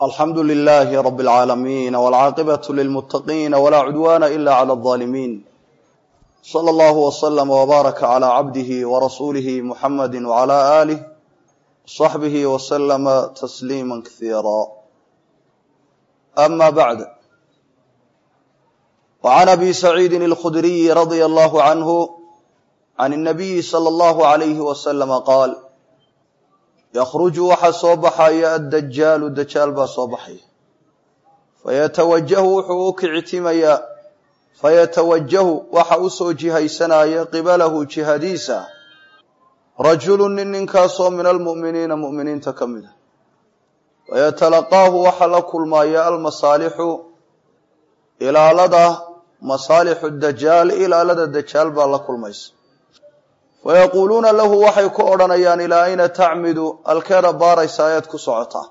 alxamdu lilaahi rabi alcaalamiin walcaaqibatu lilmuttaqiina walaa cudwaana ila cala alظaalimiin sala allahu waslama wbaaraka calaa cabdihi warasuulihi muxamadi wcala aalih saxbihi waslama tasliima kasiira ama bacd wacan abi saciidin alkhudriyi radia allahu canhu can الnabiyi salى allahu alayhi waslama qaal yakhruju waxaa soo baxaya addajaalu dajaal baa soo baxaya fayatawajahu wuxuu u kicitimayaa fayatawajahu waxa u soo jihaysanaya qibalahu jihadiisa rajulu nin ninkaasoo min almu'miniina mu'miniinta ka mid a fayatalaqaahu waxaa la kulmaya almasaalixu ilaalada masaalixu dajaal ilaalada dajaal baa la kulmaysa fayaquuluuna lahu waxay ku odhanayaan ilaa ayna tacmidu alkeeda baaraysa ayaad ku socotaa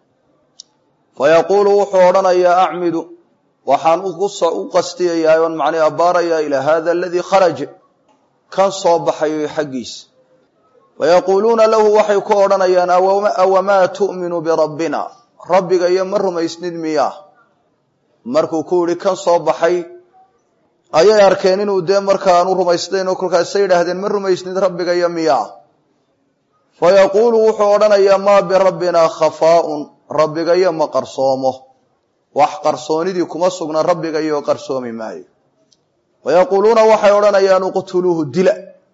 fayaquulu wuxuu odhanayaa acmidu waxaan u qastiyayaa oon macnii abbaarayaa ilaa hada aladii kharaj kan soo baxayo xaggiisa fayaquuluuna lahu waxay ku odhanayaan awamaa tu'minu birabbina rabbiga iyo ma rumaysnid miyaa markuu ku yidhi kan soo baxay ayay arkeen inuu dee markaanu rumaysnayn oo kolkaasay yidhaahdeen ma rumaysnid rabbiga iyo miyaa fa yaquulu wuxuu odhanayaa maa birabbinaa khafaaun rabbiga iyo ma qarsoomo wax qarsoonidii kuma sugna rabbiga iyo qarsoomi maayo fa yaquuluuna waxay odhanayaan uqtuluuhu dila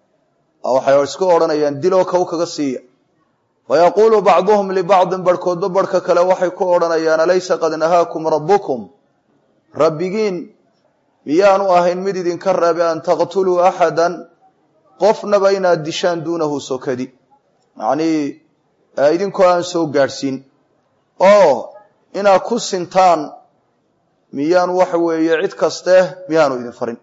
waxay isku odhanayaan diloo kow kaga siiya fa yaquulu bacduhum libacdin barhkoodba barhka kale waxay ku odhanayaan alaysa qad nahaakum rabbukum rabbigiin miyaanu ahayn mid idinka reebe an taqtuluu axadan qofnaba inaad dishaan duunahu sokadi macnii idinkoo aan soo gaadhsiin oo inaad ku sintaan miyaanu waxa weeye cid kaste miyaanu idin farin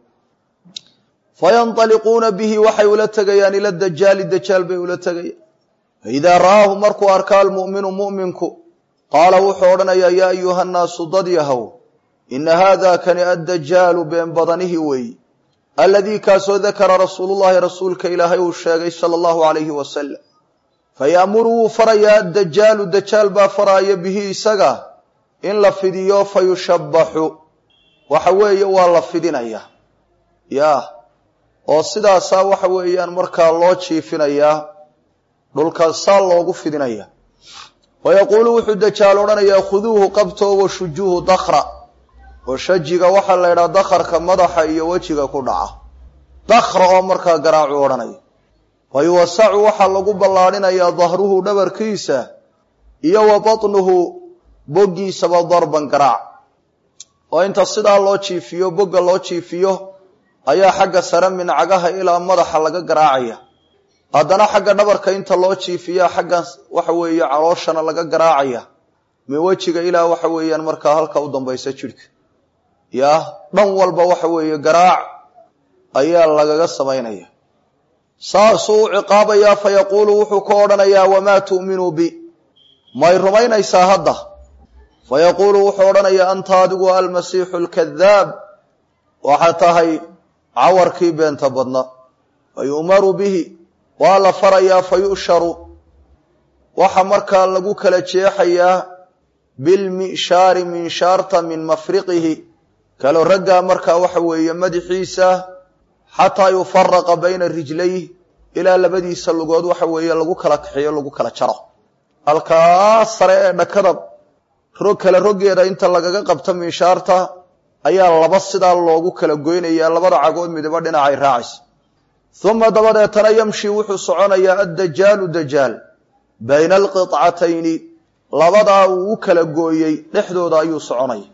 fayanطaliquuna bihi waxay ula tegayaan ila dajaali dajaal bay ula tegayaan faidaa ra'aahu markuu arkaa almu'minu mu'minku qaala wuxuu odhanayaa yaa ayuha nnaasu dad yahow ina haada kani addajaalu been badanihi weeyi aladii kaasoo dakara rasuulullahi rasuulka ilaahay uu sheegay sala allahu alayhi wasalam fayaamuru wuu farayaa addajaalu dajaal baa faraaya bihi isaga in la fidiyo fa yushabbaxu waxa weeye waa la fidinaya yaa oo sidaasaa waxa weeyaan markaa loo jiifinayaa dhulka saa loogu fidinaya wayaquulu wuxuu dajaal odhanayaa khuduuhu qabto washujuuhu dakra oo shajiga waxaa la ydhaha dakharka madaxa iyo wejiga ku dhaca dakra oo markaa garaacu odhanaya wa yuwasacu waxaa lagu ballaadhinayaa dahruhu dhabarkiisa iyo wa batnuhu boggiisaba darban garaac oo inta sidaa loo jiifiyo bogga loo jiifiyo ayaa xagga sare mincagaha ilaa madaxa laga garaacaya haddana xagga dhabarka inta loo jiifiya xagga waxa weeye calooshana laga garaacaya min wejiga ilaa waxa weeyaan markaa halka u dambaysa jidhka yaa dhan walba waxa weeye garaac ayaa lagaga samaynaya saasuu u ciqaabayaa fa yaquulu wuxuu ka odhanayaa wamaa tu'minuu bi may rumaynaysaa hadda fa yaquulu wuxuu odhanayaa anta adigu almasiixu alkadaab waxaa tahay cawarkii beenta badna fa yu'maru bihi waa la farayaa fa yu'sharu waxa markaa lagu kala jeexayaa bilmishaari minshaarta min mafriqihi kaloo raggaa markaa waxa weeye madaxiisa xataa yufaraqa bayna rijlayh ilaa labadiisa lugood waxa weeye lagu kala kaxiyo lagu kala jaro halkaa sare ee dhakada rog kale roggeeda inta lagaga qabto minshaarta ayaa laba sidaa loogu kala goynayaa labada cagood midaba dhinacay raacaysa uma dabadeetana yamshi wuxuu soconayaa addajaalu dajaal bayna alqicatayni labadaa uu u kala gooyey dhexdooda ayuu soconaya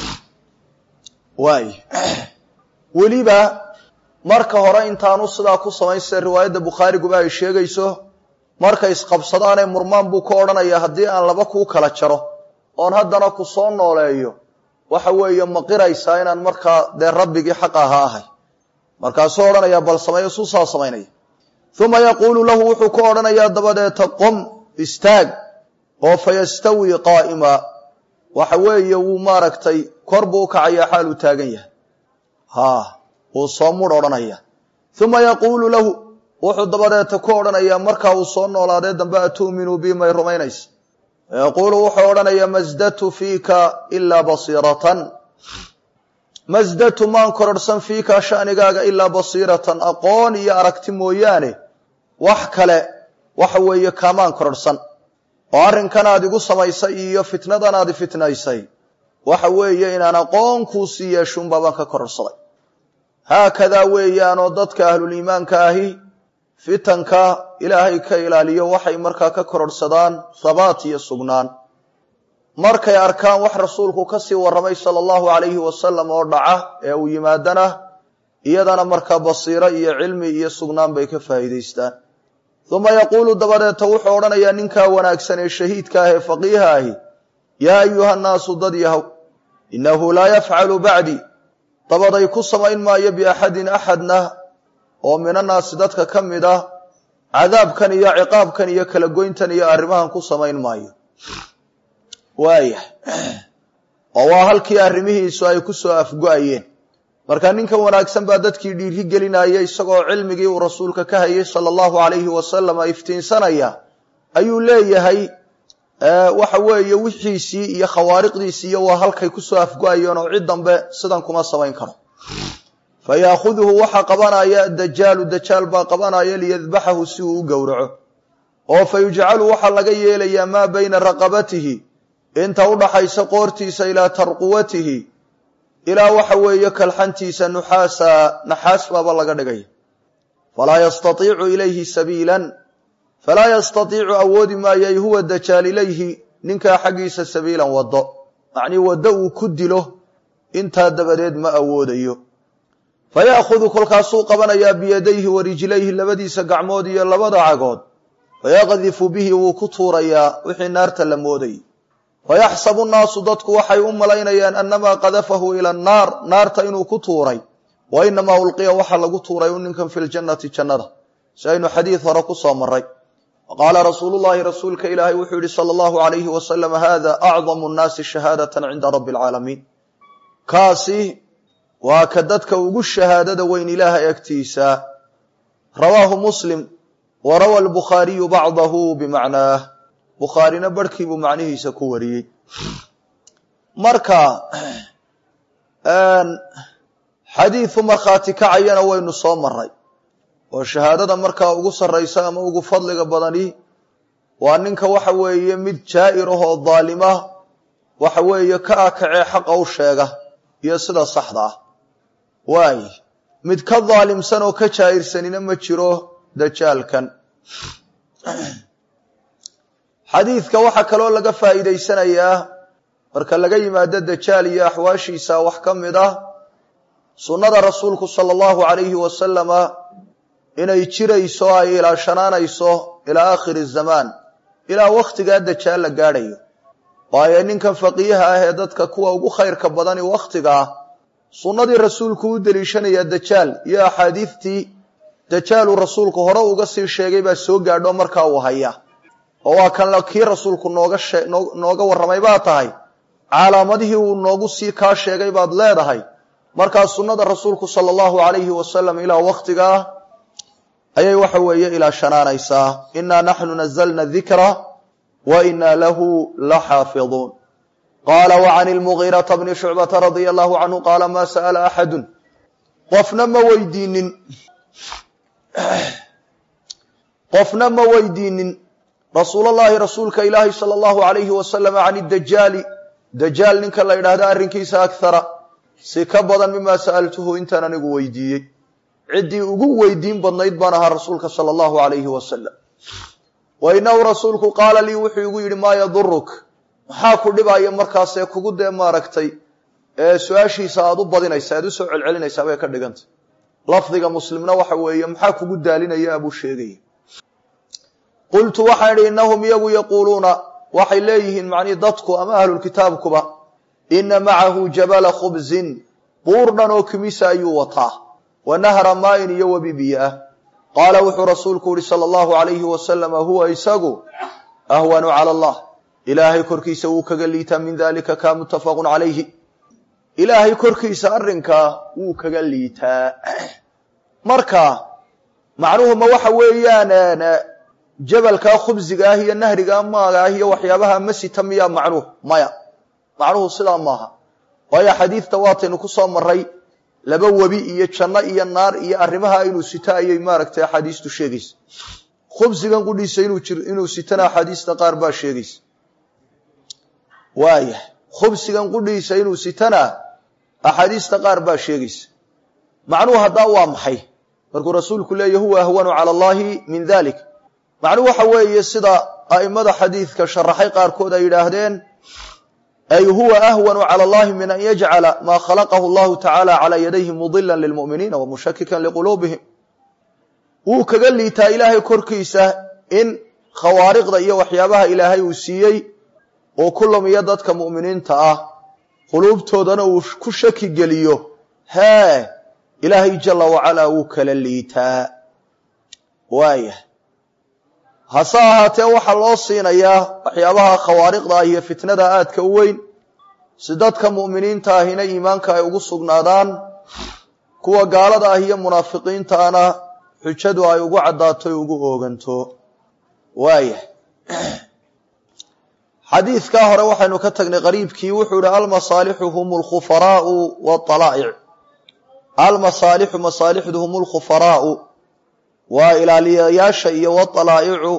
waay weliba marka hore intaanu sidaa ku samayn sida riwaayadda bukhaariguba ay sheegayso markay isqabsadaanee murmaan buu ka odhanayaa haddii aan laba kuu kala jaro oon haddana ku soo nooleeyo waxa weeye maqiraysaa inaan markaa dee rabbigii xaqa ahaa ahay markaasuu odhanayaa bal sameeyo suusaa samaynaya uma yaquulu lahu wuxuu ku odhanayaa dabadeeta qom istaag oo fa yastawii qaa'ima waxa weeye wuu maaragtay kor buu u kacayaa xaal uu taagan yahay haa wuu soo mudh odhanaya uma yaquulu lahu wuxuu dabadeeta ku odhanayaa markaa uu soo noolaadee dambe atu'minuu bi may rumaynaysa yaquulu wuxuu odhanaya masdatu fiika ilaa basiiratan masdatu maan kororhsan fiika shanigaaga ilaa basiiratan aqoon iyo aragti mooyaane wax kale waxa weeye kaamaan kororhsan oo arrinkan aad igu samaysay iyo fitnadan aad fitnaysay waxa weeye inaan aqoon kuu sii yeeshuunbaa baan ka kororhsaday haakadaa weeyaanoo dadka ahluliimaanka ahi fitanka ilaahay ka ilaaliyo waxay markaa ka kororhsadaan habaat iyo sugnaan markay arkaan wax rasuulku ka sii warramay sala allahu calayhi wasalam oo dhaca ee uu yimaadana iyadana markaa basiiro iyo cilmi iyo sugnaan bay ka faa'iidaystaan uma yaquulu dabadeeta wuxuu odhanayaa ninkaa wanaagsan ee shahiidka ah ee faqiiha ahi yaa ayuha nnaasu dad yahow innahu laa yafcalu bacdi dabaday ku samayn maayo biaxadin axadna oo minannaasi dadka ka mid ah cadaabkan iyo ciqaabkan iyo kala goyntan iyo arrimahan ku samayn maayo waayah oo waa halkii arrimihiisu ay ku soo afgo-ayeen marka ninkan wanaagsan baa dadkii dhiiri gelinaya isagoo cilmigii uu rasuulka ka hayay sala allahu calayhi wasalam iftiinsanaya ayuu leeyahay waxa weeye wixiisii iyo khawaariqdiisii iyo waa halkay kusoo afgo-ayeen oo cid dambe sidan kuma samayn karo fa yaakhuduhu waxaa qabanaya dajaalu dajaal baa qabanaya liyadbaxahu si uu u gowraco oo fa yujcalu waxaa laga yeelayaa maa bayna raqabatihi inta udhaxaysa qoortiisa ilaa tarquwatihi ilaa waxa weeye kalxantiisa nuxaasa naxaas baaba laga dhigaya falaa yastaiicu ilayhi sabiilan falaa yastaiicu awoodi maayay huwa dajaal ilayhi ninkaa xaggiisa sabiilan waddo macnii waddo uu ku dilo intaa dabadeed ma awoodayo fa ya'khudu kolkaasuu qabanayaa biyadayhi wa rijlayhi labadiisa gacmood iyo labada cagood fayaqdifu bihi wuu ku tuurayaa wixii naarta la moodayay fayaxsabu nnaasu dadku waxay u malaynayaan annamaa qadafahu ila annaar naarta inuu ku tuuray wa inamaa ulqiya waxaa lagu tuuray u ninkan fi ljannati jannada si aynu xadiid hore ku soo maray waqaala rasuulu llahi rasuulka ilaahay wuxuu yihi sala allahu alayhi wasalam hada acdamu nnaasi shahaadatan cinda rabbi alcaalamiin kaasi waa ka dadka ugu shahaadada weyn ilaahay agtiisa rawaahu muslim wa rawa albukhaariyu bacdahu bimacnaah bukhaarina barhkiibuu macnihiisa ku wariyey marka xadiidu markhaati kacayana waynu soo maray oo shahaadada markaa ugu sarraysa ama ugu fadliga badani waa ninka waxa weeye mid jaa'ir ah oo daalima waxa weeye ka akacee xaqa u sheega iyo sida saxda ah waay mid ka daalimsan oo ka jaa'irsanina ma jiro dajaalkan xadiidka waxaa kaloo laga faa'iidaysanayaa marka laga yimaado dajaal iyo axwaashiisa wax ka mid ah sunnada rasuulku sala allahu calayhi wasalama inay jirayso ay ilaashanaanayso ilaa aakhiri zamaan ilaa wakhtigaa dajaal la gaadhayo waayo ninkan faqiiha ah ee dadka kuwa ugu khayrka badani wakhtiga ah sunnadii rasuulku u deliishanayaa dajaal iyo axaadiidtii dajaaluu rasuulku hore uga sii sheegay baa soo gaadho markaa uu haya oo waa kan kii rasuulku nooga shee nooga warramay baa tahay calaamadihii uu noogu sii kaa sheegay baad leedahay markaa sunnada rasuulku sala allahu calayhi wasalam ilaa wakhtigaa ayay waxa weeye ilaashanaanaysaa innaa naxnu nazalna dikra wa innaa lahu la xaafiduun qaala wa can ilmugiirata bni shucbata radia allahu canhu qaala maa sa'ala axadun qofna ma weydiinin qofna ma weydiinin rasuulallaahi rasuulka ilaahi sala allahu alayhi wasalam can idajaali dajaal ninka la yidhaahda arrinkiisa akhara si ka badan mimaa sa'altuhu intaan anigu weydiiyey ciddii ugu weydiin badnayd baan ahaa rasuulka sala allahu alayhi wasalam wa inahu rasuulku qaala lii wuxuu igu yidhi maa yaduruk maxaa ku dhibaya markaasee kugu dee maaragtay ee su-aashiisa aada u badinaysa aad usoo celcelinaysaa bay ka dhigantay lafdiga muslimna waxa weeye maxaa kugu daalinaya abuu sheegaya qultu waxaan idhi innahum iyagu yaquuluuna waxay leeyihiin macnii dadku ama ahlulkitaabkuba ina macahu jabala khubzin buur dhan oo kimisa ayuu wataa wa nahra maayin iyo webi biyo ah qaala wuxuu rasuulku yihi sala allahu alayhi wasalama huwa isagu ahwanu cala allah ilaahay korkiisa wuu kaga liitaa min dalika kaa muttafaqun calayhi ilaahay korkiisa arrinkaa wuu kaga liitaa marka macnuhu ma waxa weeyaan jabalkaa khubsiga ah iyo nahrigaa maaga ah iyo waxyaabaha ma sita miyaa macnuhu maya macnuhu sidaa maaha waayo xadiidta waataynu ku soo maray laba webi iyo janno iyo naar iyo arrimaha inuu sito ayay maaragtay axaadiistu sheegaysa khubsigan qudhiisa inuu jir inuu sitana axaadiista qaar baa sheegaysa waaya khubsigan qudhiisa inuu sitana axaadiista qaar baa sheegaysa macnuhu haddaa waa maxay markuu rasuulku leeya huwa ahwanu cala allahi min dalik macnuhu waxa weeye sida a'immada xadiidka sharaxay qaarkood ay yidhaahdeen ay huwa ahwanu cala allahi min an yajcala maa khalaqahu allahu tacaala calaa yadayhi mudilan lilmu'miniina wa mushakikan liquluubihim wuu kaga liitaa ilaahay korkiisa in khawaariqda iyo waxyaabaha ilaahay uu siiyey oo ku lumiya dadka mu'miniinta ah quluubtoodana uu ku shaki geliyo hee ilaahay jala wacalaa wuu kala liitaa waaya hase ahaatee waxaa loo siinayaa waxyaabaha khawaariqda ah iyo fitnada aadka u weyn si dadka mu'miniinta ahina iimaanka ay ugu sugnaadaan kuwa gaalada ah iyo munaafiqiintaana xujadu ay ugu caddaato y ugu ooganto waaya xadiidkaa hore waxaynu ka tagnay qariibkii wuxuu yihi almasaalixu hum lkhufaraau waalaa'ic almasaalixu masaalixdu hum lkhufaraau waa ilaaliyayaasha iyo waalaa'icu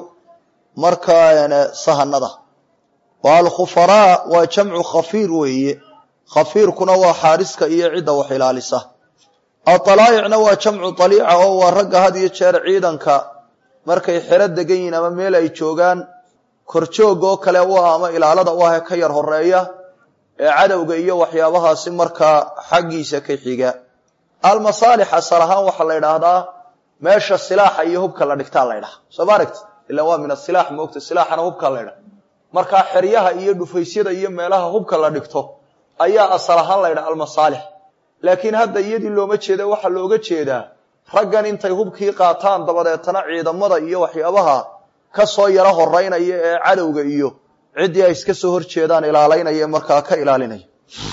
markaa sahanada wa alkhufaraa waa jamcu khafiir weeye khafiirkuna waa xaariska iyo cidda wax ilaalisa aalaa'icna waa jamcu aliica oo waa ragga had iyo jeer ciidanka markay xero degan yihiin ama meel ay joogaan korjoog oo kale u ah ama ilaalada u ah ee ka yar horeeya ee cadowga iyo waxyaabahaasi markaa xaggiisa ka xiga almasaalix asal ahaan waxaa la yidhaahdaa meesha silaaxa iyo hubka la dhigtaa la ydhaha soo ma aragti ila waa min asilaax moogta silaaxana hubka la ydhaha markaa xeryaha iyo dhufaysyada iyo meelaha hubka la dhigto ayaa asal ahaan la ydhaha almasaalix laakiin hadda iyadii looma jeeda waxaa looga jeedaa raggan intay hubkii qaataan dabadeetana ciidamada iyo waxyaabaha ka soo yaro horeynaya ee cadowga iyo ciddii ay iska soo horjeedaan ilaalaynaya ee markaa ka ilaalinaya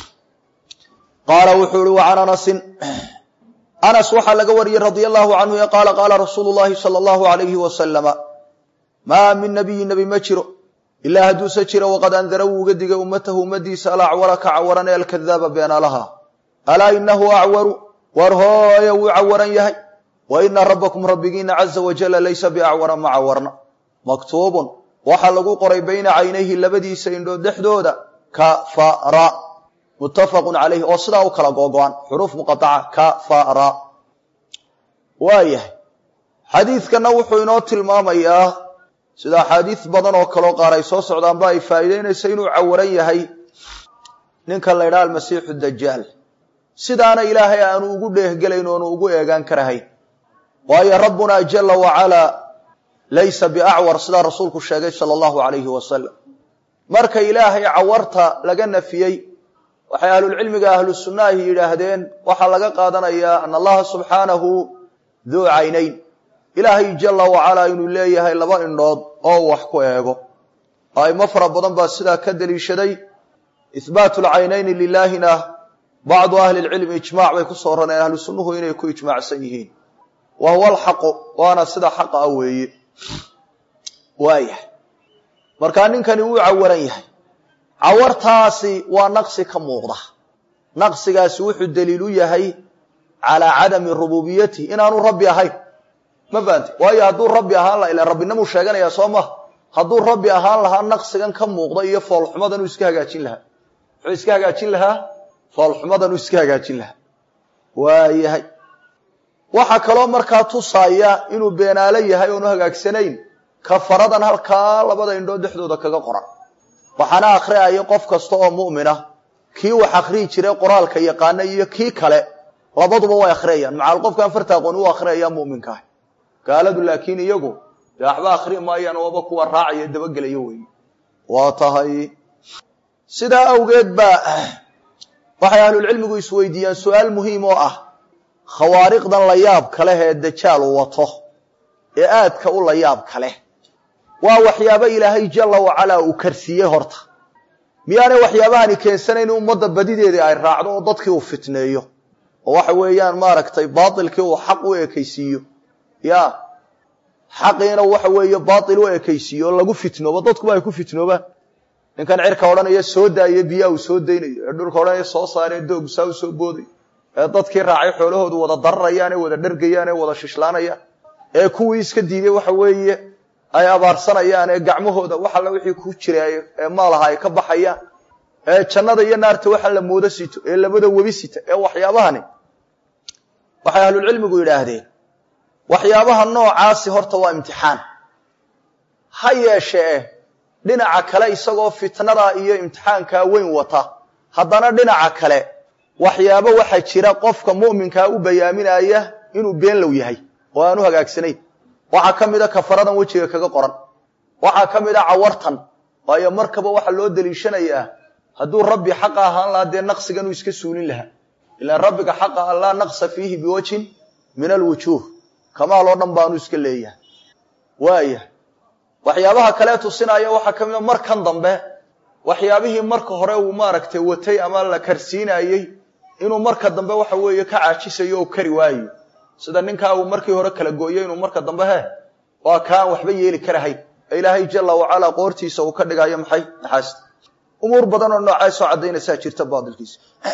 qaala wuxuu ihi wa can anasin anas waxaa laga wariyey radia allahu canhu ee qaala qaala rasuulu llahi sala allahu alayhi wasalama maa min nabiyin nebi ma jiro ilaa hadduuse jiro waqad andara wuu uga digay ummatahu ummadiisa alacwara ka cawaran ee alkadaaba beenaalaha alaa inahu acwaru war hooye wuu cawaran yahay wa ina rabbakum rabbigiina caza wajala laysa biacwara ma cawarna maktuubun waxaa lagu qoray bayna caynayhi labadiisa indhood dhexdooda kafara muttafaqun calayhi oo sidaa u kala googo-an xuruuf muqaaca kafara waa yahay xadiidkanna wuxuu inoo tilmaamayaa sida axaadiis badan oo kaleo qaar ay soo socdaanba ay faa'iideynaysa inuu cawaran yahay ninkan la ydhaha almasiixu dajaal sidaana ilaahay aanu ugu dheehgelayn oonu ugu eegaan karahayn waayo rabbunaa jala wacalaa laysa biacwar sidaa rasuulku sheegay sala allahu alayhi wasalam marka ilaahay cawarta laga nafiyey waxay ahlulcilmiga ahlu sunnahi yidhaahdeen waxaa laga qaadanayaa ana allaha subxaanahu duu caynayn ilaahay jala wacalaa inuu leeyahay laba indhood oo wax ku eego aimo fara badan baa sidaa ka deliishaday ihbaatu lcaynayni lilaahina bacdu ahli lcilmi ijmac bay kusoo raneen ahlu sunnuhu inay ku ijmaacsan yihiin wa huwa alxaqu waana sida xaqa ah weeye waayahay markaa ninkani wuu cawaran yahay cawartaasi waa naqsi ka muuqda naqsigaasi wuxuu daliil u yahay calaa cadami rububiyatihi inaanu rabbi ahayn ma fahamte waayo hadduu rabbi ahaan laha ila rabbinamuu sheeganaya soo maha hadduu rabbi ahaan lahaa naqsigan ka muuqda iyo foolxumadan uu iska hagaajin lahaa muxuu iska hagaajin lahaa foolxumadan uu iska hagaajin lahaa waayahay waxaa kaloo markaa tusaaya inuu beenaalo yahay oonu hagaagsanayn kafaradan halkaa labada indhood dhexdooda kaga qoran waxaana akhriyaya qof kasta oo mu'mina kii wax akhriyi jiray qoraalka yaqaana iyo kii kale labaduba way akhriyayaan macal qofkaan farta aqoon u akhriyaya mu'minka ah gaaladu laakiin iyagu dee waxba akhriyi maayaan waaba kuwa raacaya dabagelayo weeye waa tahay sidaa awgeed baa waxay ahlulcilmigu isweydiiyaan su-aal muhiim oo ah khawaariqdan la yaab kaleh ee dajaal uu wato ee aadka u la yaab kaleh waa waxyaabo ilaahay jala wacalaa uu karsiiyey horta miyaanay waxyaabahani keensanayn ummadda badideedii ay raacdo oo dadkii uu fitneeyo oo waxa weeyaan maaragtay baatilkii uu xaq u ekaysiiyo ya xaqiina waxa weeye baatil u ekaysiiyo oo lagu fitnoobo dadkuba ay ku fitnoobaan ninkan cirka odhanaya soo daaye biyaa uu soo daynayo ee dhulka odhanaya soo saaree doog saa u soo booday ee dadkii raacay xoolahoodu wada dararayaan ee wada dhergayaan ee wada shishlaanayaan ee kuwii iska diiday waxa weeye ay abaarsanayaan ee gacmahooda wax alla wixii ku jiray ee maalaha ay ka baxayaan ee jannada iyo naarta waxa la moodo sito ee labada webi sita ee waxyaabahani waxay ahlulcilmigu yidhaahdeen waxyaabaha noocaasi horta waa imtixaan ha yeeshee dhinaca kale isagoo fitnada iyo imtixaankaa weyn wata haddana dhinaca kale waxyaabo waxaa jira qofka mu'minkaa u bayaaminaya inuu beenlow yahay oo aanu hagaagsanayn waxaa ka mid a kafaradan wejiga kaga qoran waxaa ka mid a cawartan waayo markaba waxaa loo deliishanayaa hadduu rabbi xaqa ahaan lahaa dee naqsiganuu iska suulin lahaa ilaan rabbiga xaqa an laa naqsa fiihi biwajhin min alwujuuh kamaal oo dhan baanu iska leeyahay waaya waxyaabaha kalee tusinaya waxaa ka mid a markan dambe waxyaabihii marka hore uu maaragtay watay ama la karsiinayey inuu marka dambe waxa weeye ka caajisayo oo kari waayo sida ninkaa uu markii hore kala gooyey inuu marka dambe he waa kaan waxba yeeli karahayn ee ilaahay jala wacalaa qoortiisa uu ka dhigayo maxay naxaasta umuur badan oo noocaasoo caddaynaysaa jirta baadilkiisa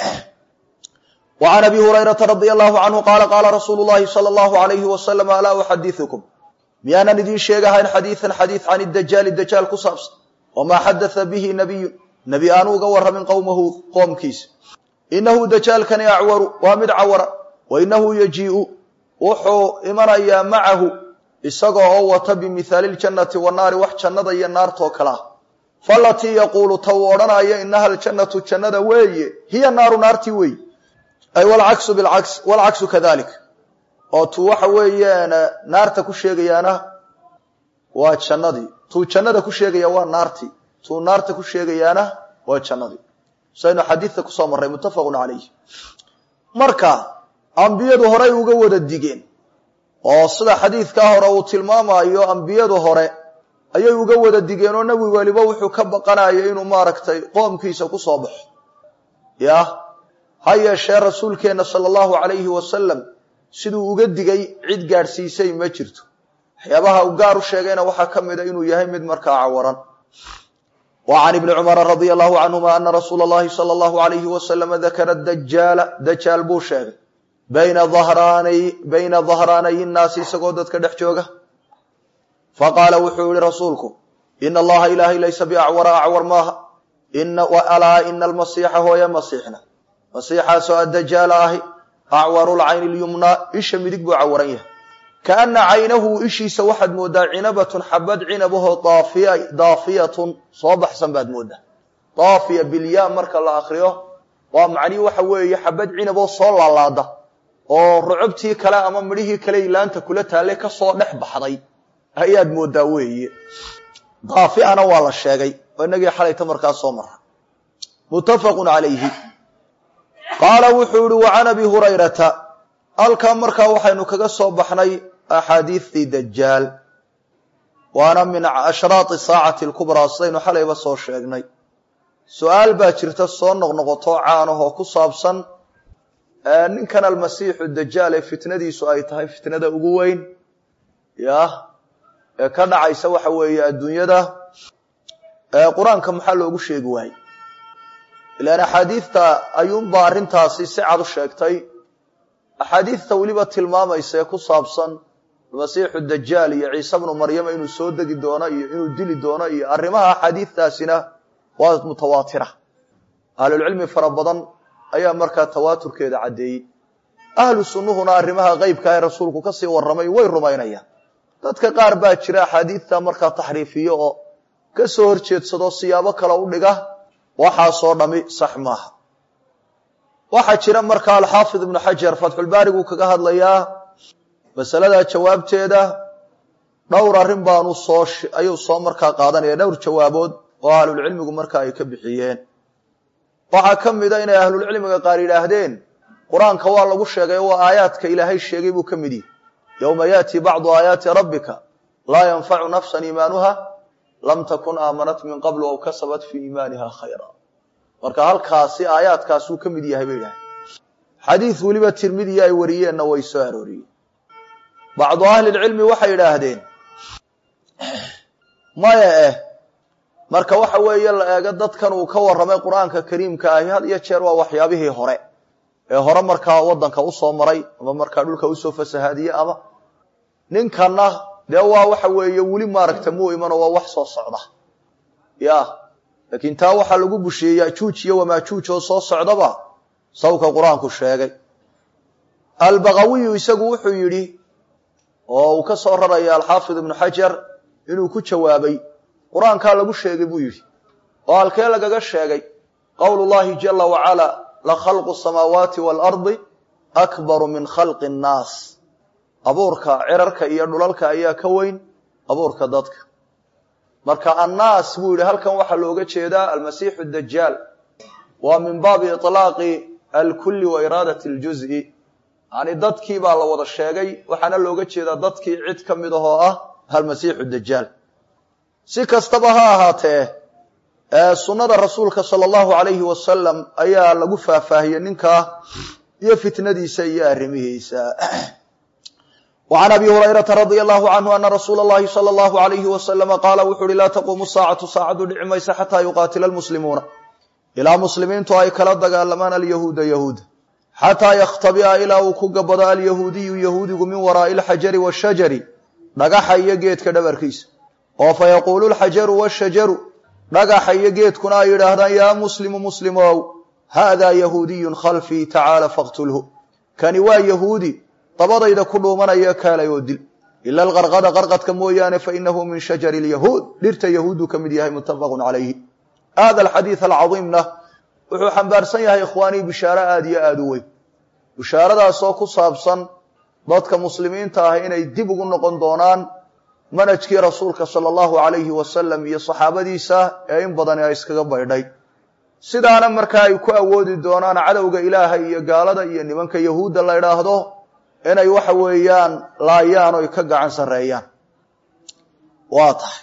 وعn أbي هurيرaةa رضي الله عنه qاla qاla رasuuل الlahi slى الlه عaليه وسلم alا أxadiثكم miyaanan idin sheegahayn xadiiثan xadiiث can الdajaali dajaal ku saabsan وma xadaثa bihi nabiyu nebi aanu uga waramin qowmahu qoomkiisa inahu dajaalkani acwaru waa mid cawara wainahu yajiiءu wuxuu imanayaa macahu isaga oo wata bimihaali اljannati wanaari wax jannada iyo naartoo kale ah falatii yaquulu ta uu odhanaya inaha aljannatu jannada weeye hiya naaru naartii weeye ay walcaksu bilcaks walcaksu kadalik oo tuu waxa weeyaan naarta ku sheegayaana waa jannadii tuu jannada ku sheegaya waa naartii tuu naarta ku sheegayaana waa jannadii saynu xadiidka kusoo marray muttafaqun calayh marka ambiyadu horey uga wada digeen oo sida xadiidkaa hore uu tilmaamayo ambiyadu hore ayay uga wada digeen oo nebi weliba wuxuu ka baqanaya inuu maaragtay qoomkiisa ku soo baxo yah ha yeeshee rasuulkeenna sala allahu calayhi wasalam siduu uga digay cid gaadhsiisay ma jirto waxyaabaha uu gaar u sheegayna waxaa ka mid a inuu yahay mid markaa cawaran wa can ibni cumara radia allahu canhuma ana rasuula allahi sala allahu alayhi wasalama dakara dajaala dajaal buu sheegay bayna dahraanay bayna dahraanay innaasi isagoo dadka dhex jooga faqaala wuxuu yihi rasuulku ina allaha ilaahay laysa biacwara acwar maaha alaa ina almasiixa hooye masiixna masiixaasoo addajaala ahi acwaru lcayni lyumnaa isha midig buu cawaran yahay kaana caynahu ishiisa waxaad moodaa cinabatun xabad cinabahoo daafiyatun soo baxsan baad moodaa daafiya bilyaa marka la akriyo waa macnihi waxa weeye xabad cinaboo soo laalaada oo rucubtii kale ama midhihii kale ilaanta kula taallay kasoo dhex baxday ayaad moodaa weeye daafiana waa la sheegay oo inagii xalayta markaa soo mara muttafaqun calayhi qaala wuxuu yihi wa can abi hurayrata halkaa markaa waxaynu kaga soo baxnay axaadiidtii dajaal waana min ashraati saacati alkubraa sidaynu xalayba soo sheegnay su-aal baa jirta soo noqnoqoto caanahoo ku saabsan ninkan almasiixu dajaal ee fitnadiisu ay tahay fitnada ugu weyn yah ee ka dhacaysa waxa weeye adduunyada qur-aanka maxaa loogu sheegi waayey ilaan axaadiidta ayuunbaa arrintaasi si cad u sheegtay axaadiidta weliba tilmaamaysa ee ku saabsan masiixu dajaal iyo ciise bnu maryama inuu soo degi doono iyo inuu dili doono iyo arrimaha axaadiidtaasina waa mutawaatira ahlulcilmi fara badan ayaa markaa tawaaturkeeda caddeeyey ahlu sunnuhuna arrimaha qeybka ee rasuulku kasii warramay way rumaynayaan dadka qaar baa jira axaadiidta markaa taxriifiyo oo ka soo horjeedsado siyaabo kale u dhiga waxaasoo dhami sax maaha waxaa jira markaa alxaafid ibnu xajar fatxulbaariguu kaga hadlayaa masaladaa jawaabteeda dhowr arrin baanu soo ayuu soo markaa qaadanaya dhowr jawaabood oo ahlulcilmigu markaa ay ka bixiyeen waxaa ka mid a inay ahlulcilmiga qaar yidhaahdeen qur-aanka waa lagu sheegay waa aayaadka ilaahay sheegay buu ka mid yihi yowma yaati bacdu aayaati rabbika laa yanfacu nafsan iimaanuha lam takun aamanat min qablu aw kasabat fii iimaaniha khayra marka halkaasi aayaadkaasuu ka mid yahay bay yidhahdeen xadiid weliba tirmidiya ay wariyeenna way soo arooriyeen bacdu ahlilcilmi waxay yidhaahdeen maya eh marka waxa weeye la eego dadkan uu ka warramay qur-aanka kariimka ahi had iyo jeer waa waxyaabihii hore ee hore markaa waddanka usoo maray ama markaa dhulka usoo fasahaadiyey ama ninkanna dee waa waxa weeye weli maaragta muu imano waa wax soo socda ya laakiin taa waxaa lagu busheeyey yajuuj iyo wamaajuuj oo soo socdaba sawka qur-aanku sheegay albagawiyu isagu wuxuu yidhi oo uu ka soo raraya alxaafid ibnu xajar inuu ku jawaabay qur-aankaa lagu sheegay buu yidhi oo halkee lagaga sheegay qowlu llahi jala wacala la khalqu samaawaati waalardi akbaru min khalqi nnaas abuurka cirarka iyo dhulalka ayaa ka weyn abuurka dadka marka annaas buu yidhi halkan waxaa looga jeedaa almasiixu dajaal waa min baabi iطlaaqi alkulli wa iraadati اljuzi yani dadkii baa la wada sheegay waxaana looga jeedaa dadkii cid ka mid ahoo ah almasiixu dajaal si kastaba ha ahaatee sunnada rasuulka sala allahu alayhi wasalam ayaa lagu faahfaahiyey ninkaa iyo fitnadiisa iyo arrimihiisa وعn abi هurayرaةa radي الlه عnه أna rasuula الlahi slى الlه عalyه وasلم qaala wuxu uhi laa taquumu saacatu saacadu dhici maysa xatىa yuqaatila الmuslimuuna ilaa muslimiintu ay kala dagaalamaan alyahuuda yahuud xataa yakhtabia ilaa uu ku gabado alyahuudiyu yahuudigu min waraa'i اlxajari wالshajari dhagaxa iyo geedka dhabarkiisa oo fayaquulu اlxajaru wالshajaru dhagaxa iyo geedkuna ay yidhaahdaan yaa muslimu muslimow haada yahuudiyu khalfii tacaala faqtulhu kani waa yahuudi dabadayda ku dhuumanaya kaalay oo dil ila alqarqada qarqadka mooyaane fainahu min shajari lyahuud dhirta yahuudu ka mid yahay muttafaqun calayhi hada alxadiid alcadiimna wuxuu xambaarsan yahay ikhwaanii bishaaro aada iyo aada u weyn bishaaradaasoo ku saabsan dadka muslimiinta ah inay dib ugu noqon doonaan manhajkii rasuulka sala allahu alayhi wasalam iyo saxaabadiisa ee in badani ay iskaga baydhay sidaana markaa ay ku awoodi doonaan cadowga ilaahay iyo gaalada iyo nimanka yahuudda la idhaahdo inay waxa weeyaan laayaan oy ka gacan sarreeyaan waa tahay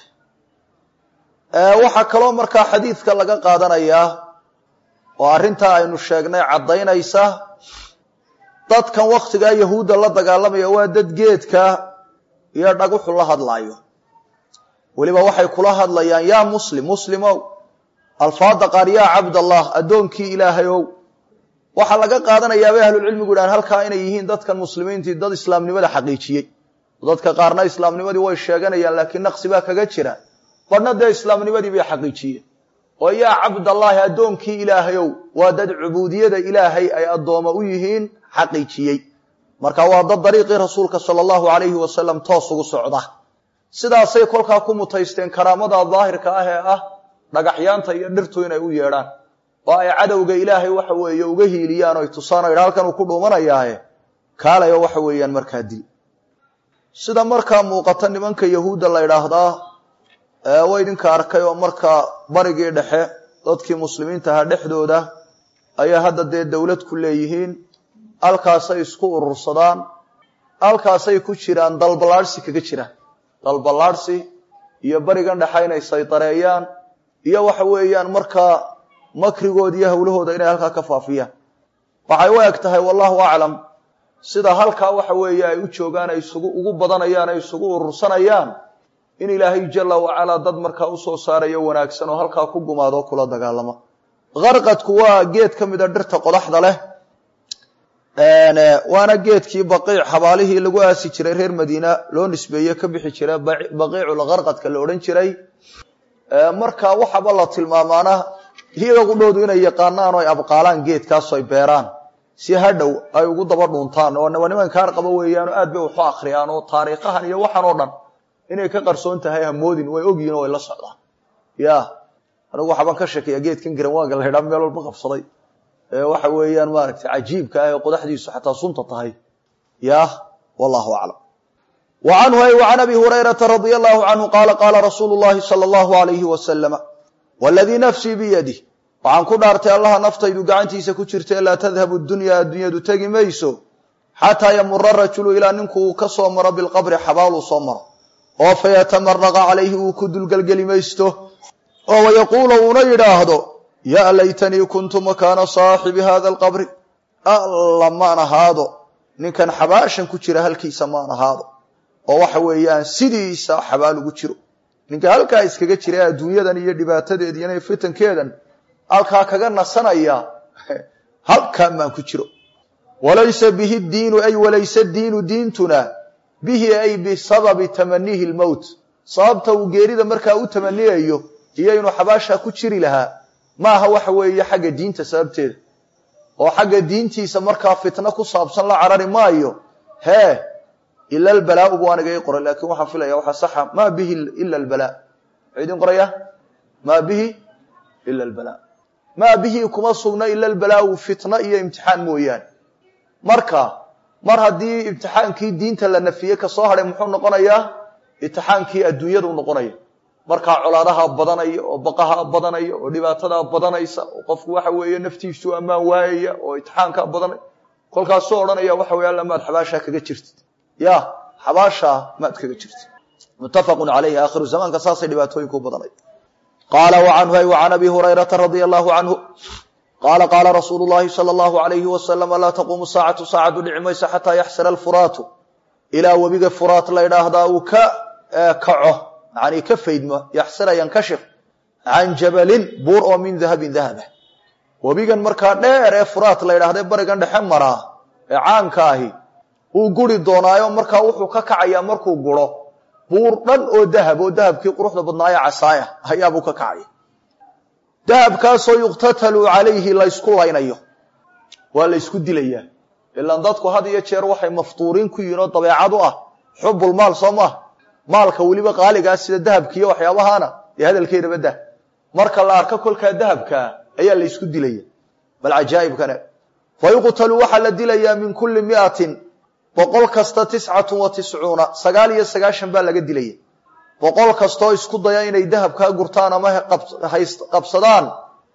waxaa kaloo markaa xadiidka laga qaadanayaa oo arrintaa aynu sheegnay caddaynaysa dadkan wakhtigaa yahuudda la dagaalamaya waa dad geedka iyo dhaguxu la hadlaayo weliba waxay kula hadlayaan yaa muslim muslimow alfaada qaar yaa cabdallah addoonkii ilaahayow waxaa laga qaadanayaa bay ahlulcilmigu yidhahan halkaa inay yihiin dadkan muslimiintii dad islaamnimada xaqiijiyey dadka qaarna islaamnimadii way sheeganayaan laakiin naqsi baa kaga jira badhna dee islaamnimadii bay xaqiijiyeen oo yaa cabdallaahi addoonkii ilaahayow waa dad cubuudiyada ilaahay ay addooma u yihiin xaqiijiyey marka waa dad dariiqii rasuulka sala allahu alayhi wasalam toos ugu socda sidaasay kolkaa ku mutaysteen karaamada daahirka ah ee ah dhagaxyaanta iyo dhirtu inay u yeedhaan oo ay cadowga ilaahay waxa weeye uga hiiliyaan oy tusaan o yidha halkan uu ku dhuumanayaaye kaalayo waxa weeyaan markaa dil sida markaa muuqata nimanka yahuudda la ydhaahdaa waa idinka arkay oo markaa barigii dhexe dadkii muslimiinta ahaa dhexdooda ayaa hadda dee dowlad ku leeyihiin halkaasay isku urursadaan halkaasay ku jiraan dalballaadhsi kaga jiraan dalballaadhsi iyo barigan dhexe inay saydareeyaan iyo waxa weeyaan markaa makrigood iyo hawlahooda inay halkaa ka faafiyaan waxay u eg tahay wallahu aclam sida halkaa waxa weeye ay u joogaan ay isugu ugu badanayaan ay isugu urursanayaan in ilaahay jala wacalaa dad markaa usoo saarayo wanaagsan oo halkaa ku gumaado o kula dagaalama qarqadku waa geed ka mida dhirta qodaxda leh waana geedkii baqiic xabaalihii lagu aasi jiray reer madiina loo nisbeeye ka bixi jira baqiiculqarqadka la odhan jiray marka waxaba la tilmaamaana iyaga qudhoodu inay yaqaanaan oo ay abqaalaan geedkaasoo ay beeraan si hadhow ay ugu daba dhuuntaan oo waa niman kaar qaba weeyaan oo aad bay waxu akhriyaan oo taariikhahan iyo waxaan oo dhan inay ka qarsoon tahay hamoodin way ogyihin oo way la socdaan ya anigu waxaabaan ka sheekeeya geedkan garawaaga la ydhaa meel walba qabsaday ee waxa weeyaan maaragtay cajiibka ah ee qodaxdiisu xataa sunta tahay ya wallahu aclam wa canhu ay wa can abi hurayrata radia allahu canhu qaala qaala rasuulu llahi sala allahu alayhi wasalama waladii nafsii biyadih waxaan ku dhaartay allaha naftaydu gacantiisa ku jirta laa tadhabu dunyaa addunyadu tegi mayso xataa yamura rajulu ilaa ninku uu ka soo maro bilqabri xabaaluu soo maro oo fayatamaraqa calayhi uu ku dulgelgeli maysto oo wayaquulu uuna yidhaahdo yaa laytanii kuntu makaana saaxibi hada alqabri alla maan ahaado ninkan xabaashan ku jira halkiisa maan ahaado oo waxa weeyaan sidiisa xabaal ugu jiro ninka halkaa iskaga jira adduunyadan iyo dhibaatadeediiyo inay fitankeedan halkaa kaga nasanaya halkaa maan ku jiro walaysa bihi diinu ay walaysa diinu diintuna bihi ay bisababi tamanihi lmowt sababta uu geerida markaa u tamaniyayo iyo inuu xabaashaa ku jiri lahaa maaha waxa weeye xagga diinta sababteeda oo xagga diintiisa markaa fitno ku saabsan la carari maayo hee ila albalaau buu aniga ii qoray laakiin waxaan filaya waxaa saxa maa bihi ila albala muxuu idin qoraya maa bihi ila albala maa bihi kuma sugna ila albalaau fitno iyo imtixaan mooyaane marka mar haddii imtixaankii diinta la nafiye kasoo hadhay muxuu noqonayaa imtixaankii adduunyadu noqonaya markaa colaadaha badanaya oo baqaha badanaya oo dhibaatadaa badanaysa oo qofku waxa weeye naftiisu ammaan waayaya oo imtixaankaa badanaya kolkaasoo odhanaya waxa wey alla maad xabaashaa kaga jirtid ya xabaashaa maad kaga jirtid muttafaqun calayhi aakhiru zamaanka saasay dhibaatooyinku u badanay qaala wacanhu ay wacan abi hurayrata radia allahu canhu qaala qaala rasuulu llahi sala allahu alayhi wasalama laa taquumu saacatu saacadu dhici mayso xataa yaxsira alfuraatu ilaa webiga furaat la ydhaahdaa uu ka kaco yani ka faydmo yaxsira yankashif can jabalin buur oo min dahabin dahaba webigan markaa dheer ee furaat la ydhahda barigan dhexe maraa ee caanka ahi uu guri doonaayo markaa wuxuu ka kacayaa markuu guro buur dhan oo dahab oo dahabkii quruxda badnaaye casaaya ayaabuu ka kacaya dahabkaasoo yuqtatalu calayhi laysku laynayo waa la ysku dilayaa ilaan dadku had iyo jeer waxay maftuuriin ku yihiin oo dabeecad u ah xubulmaal soo maaha maalka weliba qaaligaa sida dahabkiiyo waxyaabahaana dee hadalkeedaba dah marka la arko kolkaa dahabkaa ayaa la ysku dilaya bal cajaa'ibkane fa yuqtalu waxaa la dilayaa min kulli miatin boqol kasta tiscatun wa tiscuuna sagaal iyo sagaashan baa laga dilaya boqol kastoo isku daya inay dahabkaa gurtaan ama qabsadaan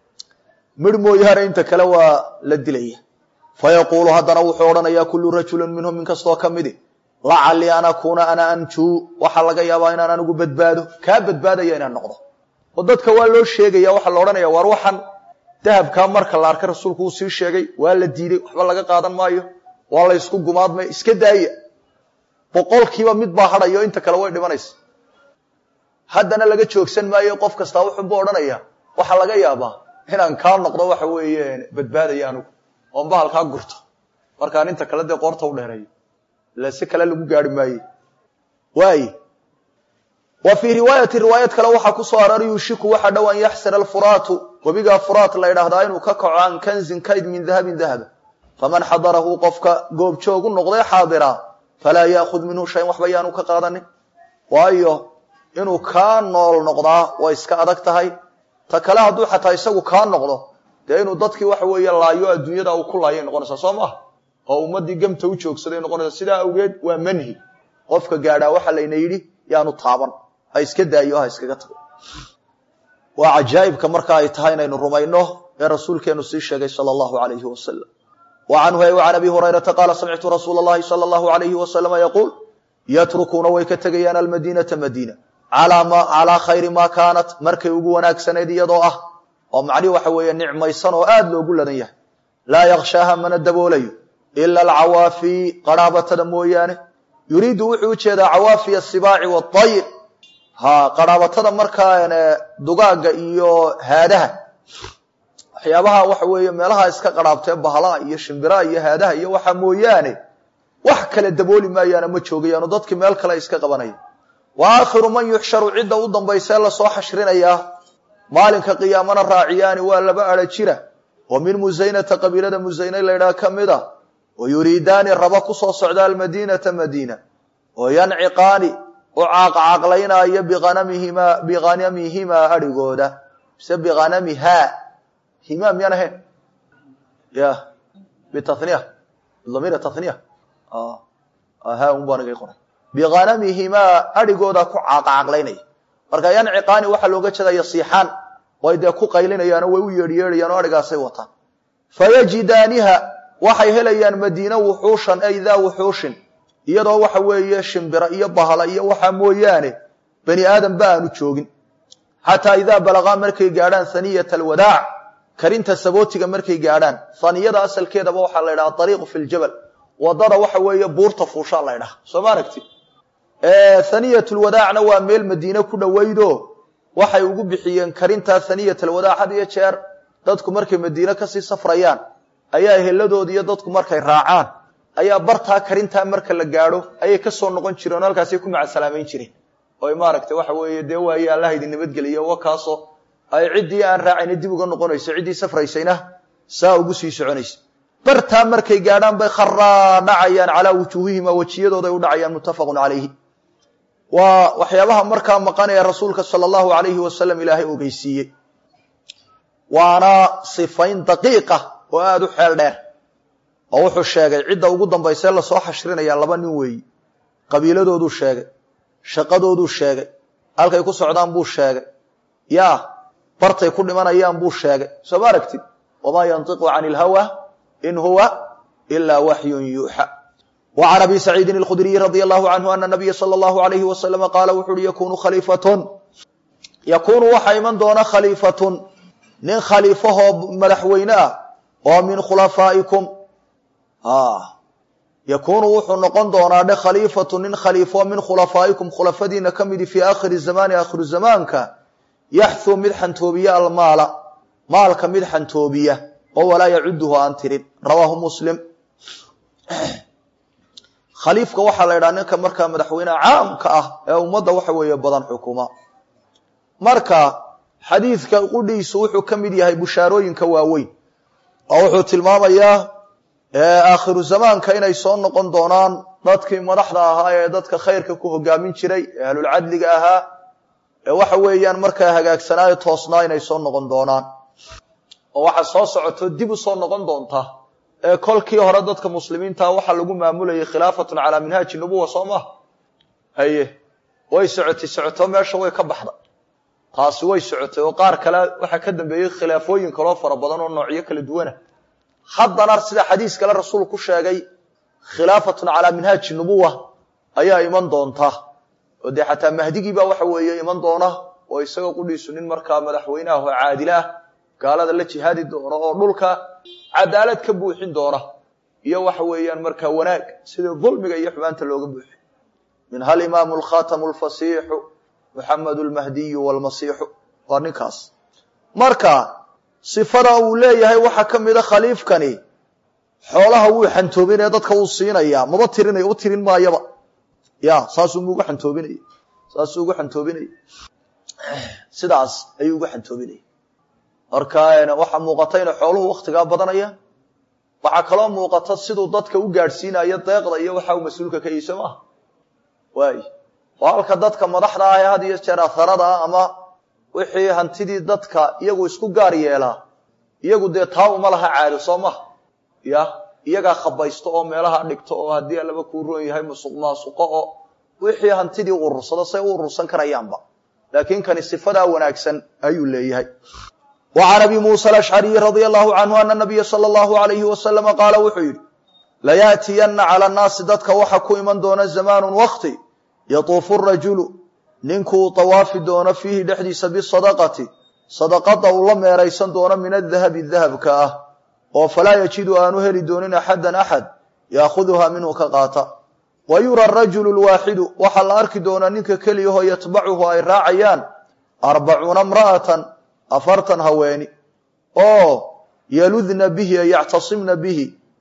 midh mooyaane inta kale waa la dilaya fa yaquulu haddana wuxuu odhanayaa kullu rajulin minhum min kastoo ka midi lacallii an akuuna ana anjuu waxaa laga yaabaa inaan anigu badbaado kaa badbaadaya inaan noqdo oo dadka waa loo sheegaya waxaa la odhanaya waar waxaan dahabkaa marka la arkay rasuulku uu sii sheegay waa la diiday waxba laga qaadan maayo waa la ysku gumaadmay iska daaya boqolkiiba mid baa hadhayo inta kale way dhimanaysa haddana laga joogsan maayo qof kastaa wuxuuba odhanaya waxaa laga yaabaa inaan kaa noqdo waxa weeye badbaadaya anigu oon bahalkaa gurto markaan inta kale dee qoorta u dheereeyo ila si kale lagu gaari maaye waay wa fii riwaayati riwaayad kale waxaa ku soo arooray yuushiku waxa dhow an yaxsira alfuraatu webigaa furaat la ydhaahdaa inuu ka kaco can kanzin kayd min dahabin dahaba faman xadarahu qofka goobjoogu noqday xaadira falaa yaakhud minhu shayan waxba yaanu ka qaadanin waayo inuu kaa nool noqdaa way iska adag tahay ta kale hadduu xataa isagu kaa noqdo dee inuu dadkii waxa weeye laayo adduunyada uu ku laayay noqonaysaa soo maaha oo ummaddii gamta u joogsaday noqonaysa sidaa awgeed waa manhi qofka gaadhaa waxa layna yidhi yaanu taaban ha iska daayo ha iskaga tago waa cajaa'ibka marka ay tahay inaynu rumayno ee rasuulkeenu sii sheegay sala allahu alayhi wasalam wa canhu ay can abi hurayrata qaala samictu rasuula allahi sala allahu alayhi wasalama yaquul yatrukuuna way ka tegayaan almadiinata madiina calaa khayri maa kaanat markay ugu wanaagsanayd iyadoo ah oo macnihi waxa weeye nicmaysan oo aada loogu ladan yahay laa yakshaaha mana daboolayo ila alcawaafi qarhaabatada mooyaane yuriidu wuxuu ujeedaa cawaafi asibaaci waayr ha qarhaabatada markaa dugaagga iyo haadaha waxyaabaha waxa weeye meelaha iska qarhaabtee bahlaha iyo shimbiraha iyo haadaha iyo waxa mooyaane wax kale dabooli maayaano ma joogayaano dadkii meel kale iska qabanaya wa aakhiru man yuxsharu cidda u dambaysee lasoo xashrinayaa maalinka qiyaamana raaciyaani waa laba adha jira oo min musaynata qabiilada musayne laydhaha ka mid a oo yuriidaani raba kusoo socda almadiinata madiina oo yanciqaani u caaqcaaqlaynaayo bianamihimaa bihanamihimaa adhigooda mise bihanamihaa himaa miyaan ahayn ya bitaniya bidamiir taniya ha un baa naga qoray bihanamihimaa adhigooda ku caaqcaaqlaynaya marka yanciqaani waxaa looga jeeda yasiixaan way dee ku qaylinayaanoo way u yeedhyeedhayaan oo adhigaasay wataan fayajidaaniha waxay helayaan madiina wuxuushan ay daa wuxuushin iyadoo waxa weeye shimbira iyo bahala iyo waxaa mooyaane bani aadam ba aanu joogin xataa idaa balagaa markay gaadhaan haniyata alwadaac karinta sabootiga markay gaadhaan haniyada asalkeedaba waxaa la ydhaha ariiqu fi ljabal wadada waxa weeye buurta fuushaa la ydhaha soo ma aragti haniyatulwadaacna waa meel madiine ku dhoweydo waxay ugu bixiyeen karintaa haniyatulwadaac had iyo jeer dadku markay madiine kasii safrayaan ayaa heladoodi iyo dadku markay raacaan ayaa bartaa karintaa marka la gaadho ayay kasoo noqon jireen oo halkaasay ku macasalaameyn jireen oy maaragtay waxa weeye dee waaye allah idin nabadgeliya wa kaasoo ay ciddii aan raacayna dib uga noqonayso ciddii safraysayna saa ugu sii soconaysa bartaa markay gaadhaan bay kharaa dhacayaan calaa wujuuhihima wejiyadooday u dhacayaan muttafaqun calayhi waa waxyaabaha markaa maqanaya rasuulka sala allahu alayhi wasalam ilaahay ogeysiiyey waana sifayn daqiiqa oo aada u xeel dheer oo wuxuu sheegay cidda ugu dambaysee lasoo xashrinaya laba nin weeyi qabiiladooduu sheegay shaqadooduu sheegay halkay ku socdaan buu sheegay yaa bartay ku dhimanayaan buu sheegay soo ma aragtid wamaa yantiqu cani ilhawa in huwa ilaa waxyun yuuxa wa can abi saciidin alkhudriyi radia allahu canhu ana nabiya sala allahu alayhi wasalama qaala wuxu uhi yakunu khaliifatun yakuunu waxaa iman doona khaliifatun nin khaliifahoo madaxweyne ah oo min khulafaa'ikum yakuunu wuxuu noqon doonaa dhe khaliifatu nin khaliifo min khulafaa'ikum khulafadiina ka midi fii aakhiri zamaani aakhiru zamaanka yaxthuu mid xantoobiya almaala maalka mid xantoobiya oo walaa yacuduhu aan tirin rawaahu muslim khaliifka waxaa la ydhaha ninka markaa madaxweyneha caamka ah ee ummadda waxa weeye badan xukuma marka xadiidka qudhiisu wuxuu ka mid yahay bushaarooyinka waaweyn oo wuxuu tilmaamayaa aakhiru zamaanka inay soo noqon doonaan dadkii madaxda ahaa ee dadka khayrka ku hogaamin jiray ee ahlulcadliga ahaa ee waxa weeyaan markaa hagaagsanaayo toosnaa inay soo noqon doonaan oo waxa soo socoto dib u soo noqon doonta ee kolkii hore dadka muslimiinta waxaa lagu maamulayay khilaafatun calaa minhaaji nubuwa soo maha haye way socotay socoto meesha way ka baxda taasi way socotay oo qaar kale waxaa ka dambeeyey khilaafooyin kaloo fara badan oo noocyo kala duwana haddana sida xadiis kale rasuulku ku sheegay khilaafatun calaa minhaaji nubuwa ayaa iman doonta oo dee xataa mahdigii baa waxa weeye iman doona oo isagoo qudhiisu nin markaa madaxweyne ah oo caadil ah gaalada la jihaadi doona oo dhulka cadaalad ka buuxin doona iyo waxa weeyaan markaa wanaag sidii dulmiga iyo xumaanta looga buuxi minha alimaamu alkhatamu alfasiixu muxamed almahdiyu walmasiixu waa ninkaas marka sifada uu leeyahay waxaa ka mida khaliifkani xoolaha wuu xantoobinaya dadka wuu siinaya maba tirinay u tirin maayaba ya saasuu ugu xantoobinaya saasuu ugu xantoobinaya sidaas ayuu ugu xantoobinaya marka waxaa muuqata inay xooluhu waktigaa badanayaan waxaa kaloo muuqata siduu dadka u gaadhsiinayo deeqda iyo waxa uu mas-uulka ka yiso maaha waay oo halka dadka madaxda ah ee had iyo jeer atharada ah ama wixii hantidii dadka iyagu isku gaar yeelaa iyagu dee taa uma laha caado soo maha ya iyagaa khabaysto oo meelaha dhigto oo haddii allaba kuu roon yahay musuq maasuqo oo wixii hantidii urursado say u urursan karayaanba laakiin kani sifadaa wanaagsan ayuu leeyahay wa can abi muusa alashcariyi radia allahu canhu ana nabiya sala allahu alayhi wasalama qaala wuxuu yidhi layaatiyanna cala annaasi dadka waxa ku iman doona zamaanun wakti yatuufu rajulu ninkuu tawaafi doono fiihi dhexdiisa bisadaqati sadaqada uu la meeraysan doono min adahabi dahabka ah oo falaa yajidu aanu heli doonin axadan axad yaakuduhaa minhu ka qaata wa yura rajulu lwaaxidu waxaa la arki doonaa ninka keliyahoo yatbacuhu ay raacayaan arbacuuna imra'atan afartan haweeni oo yaludna bihi ay yactasimna bihi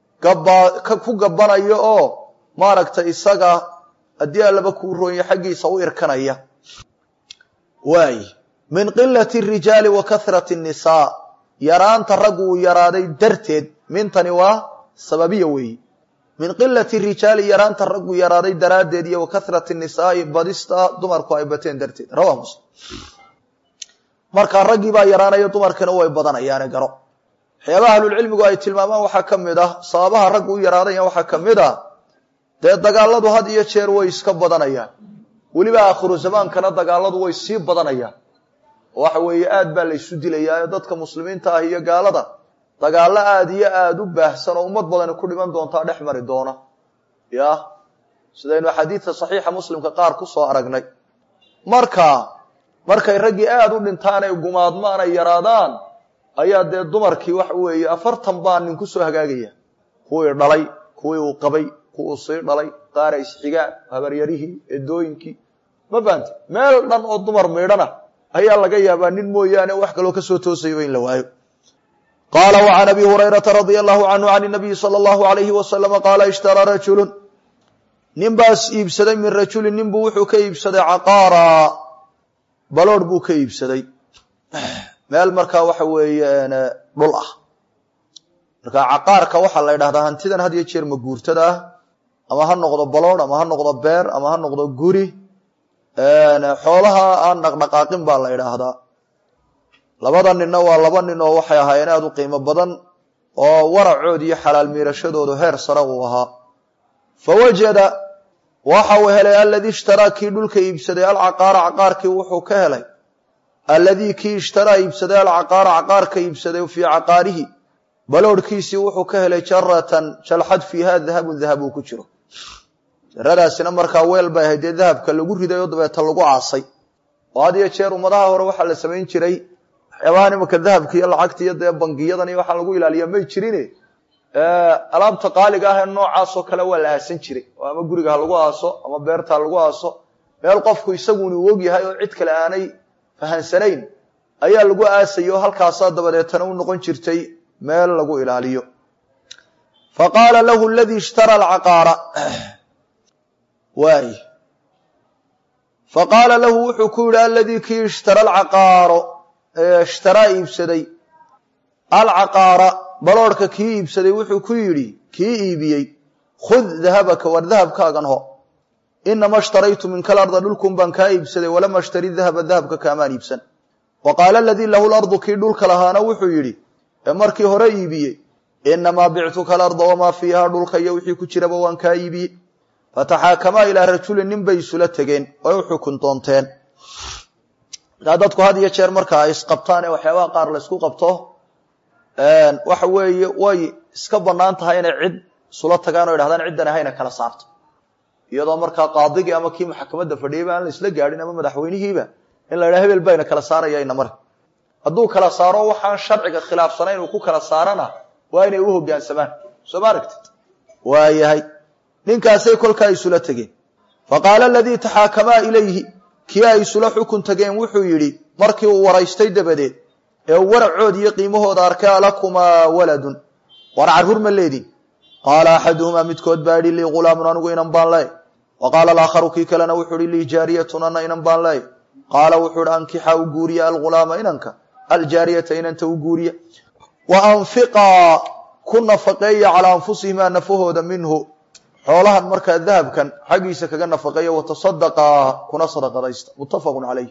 ku gabbanayo oo maaragtay isaga haddii allaba kuu roonya xaggiisa u irkanaya waay min qilati rijaali wa kahrati nnisaa yaraanta raggu uu yaraaday darteed mintani waa sababiya weeyi min qilati rijaali yaraanta raggu yaraaday daraaddeed iyo wa kahrati nisaa'i badista dumarku ay bateen darteed rawaa muslim markaa raggii baa yaraanaya dumarkiina way badanayaane garo waxyaabaha ahlulcilmigu ay tilmaamaan waxaa ka mid ah sababaha raggu u yaraadaya waxaa ka mid ah dee dagaaladu had iyo jeer way iska badanayaan weliba aakhiru zamaankana dagaaladu way sii badanayaan oo waxa weeye aad baa laysu dilayaa dadka muslimiinta ah iyo gaalada dagaallo aada iyo aada u baahsan oo ummad badani ku dhiman doontaa dhex mari doona ya sidaynu xadiidka saxiixa muslimka qaar ku soo aragnay marka markay raggii aada u dhintaan ay gumaadmaan ay yaraadaan ayaa dee dumarkii waxa weeye afartan baa nin kusoo hagaagaya kuwii dhalay kuwii uu qabay kuwuu sii dhalay qaara isxigaan habaryarihii eedooyinkii ma fahamte meel dhan oo dumar miidhana ayaa laga yaabaa nin mooyaane wax kaloo kasoo toosayo in la waayo qaala وعn abi hurayraةa radي الlahu canhu can الnabiyi slى الlahu عalayhi waslama qaala ishtaraa rajulu nin baas iibsaday min rajulin nin buu wuxuu ka iibsaday caqaara baloor buu ka iibsaday meel markaa waxa weeye dhul ah marka caqaarka waxaa la ydhahdaa hantidan had iyo jeer maguurtada ah ama ha noqdo baloor ama ha noqdo beer ama ha noqdo guri xoolaha aan dhaqdhaqaaqin baa la idhaahdaa labada ninna waa laba nin oo waxay ahaayeen aada u qiimo badan oo waracood iyo xalaal miirashadoodu heer sare uu ahaa fa wajada waxa uu helay aladii ishtaraa kii dhulka iibsaday alcaqaara caqaarkii wuxuu ka helay alladii kii ishtaraa iibsaday alcaqaara caqaarka iibsaday fii caqaarihi baloorhkiisii wuxuu ka helay jaratan jalxad fiiha dahabun dahab uu ku jiro jaradaasina markaa weel bay ahayd dee dahabka lagu riday oo dabeeta lagu caasay oo had iyo jeer ummadaha hore waxaa la samayn jiray waxyaabahan imanka dahabka iyo lacagta iyo dee bangiyadan iyo waxaa lagu ilaaliya may jirine alaabta qaaliga ah ee noocaasoo kale waa la aasan jiray oo ama guriga ha lagu aaso ama beerta ha lagu aaso meel qofku isaguna u og yahay oo cid kale aanay fahansanayn ayaa lagu aasayay oo halkaasaa dabadeetana u noqon jirtay meel lagu ilaaliyo fa qaala lahu aladii ishtara alcaqaara waay fa qaala lahu wuxuu ku yihi aladii kii ishtara alcaqaaro ishtaraa iibsaday alcaqaara baloorhka kii iibsaday wuxuu ku yidhi kii iibiyey khud dahabaka war dahabkaagan ho inama ishtaraytu minka alarda dhulkun baan kaa iibsaday walama ashtari dahaba dahabka kaamaan iibsan wa qaala aladii lahu lardu kii dhulka lahaana wuxuu yidhi ee markii hore iibiyey inamaa bictuka alarda wamaa fiiha dhulka iyo wixii ku jiraba waan kaa iibiyey fataxaakamaa ilaa rajulin nin bay isula tegeen way u xukun doonteen markaa dadku had iyo jeer marka ay isqabtaan ee waxyaabaha qaar la ysku qabto waxa weeye way iska banaan tahay inay cid isula tagaan o yidhahdaan ciddan ahayna kala saarto iyadoo markaa qaadigii ama kii maxkamadda fadhiyayba aan la isla gaadhin ama madaxweynihiiba in la yidhaha hebel bayna kala saaraya ina mari hadduu kala saaro waxaan sharciga khilaafsanayn uu ku kala saarana waa inay u hoggaansamaan soo ma aragtid waayahay ninkaasay kolkaa isula tegeen fa qaala aladii taxaakamaa ilayhi kii ay isula xukun tageen wuxuu yidhi markii uu waraystay dabadeed ee uu waracood iyo qiimahooda arkay alakumaa waladun war carruur ma leedin qaala axaduhumaa midkood baa idhi lii ghulaamun anigu inan baan leey wa qaala alaakharu kii kalena wuxuu ihi lii jaariyatun ana inan baan leey qaala wuxuu ihi ankixa u guuriya algulaama inanka aljaariyata inanta u guuriya wa anfiqaa ku nafaqeeya calaa anfusihimaa nafahooda minhu xoolahan markaa dahabkan xaggiisa kaga nafaqeeya watasadaqaa kuna sadaqadaysta muttafaqun calayh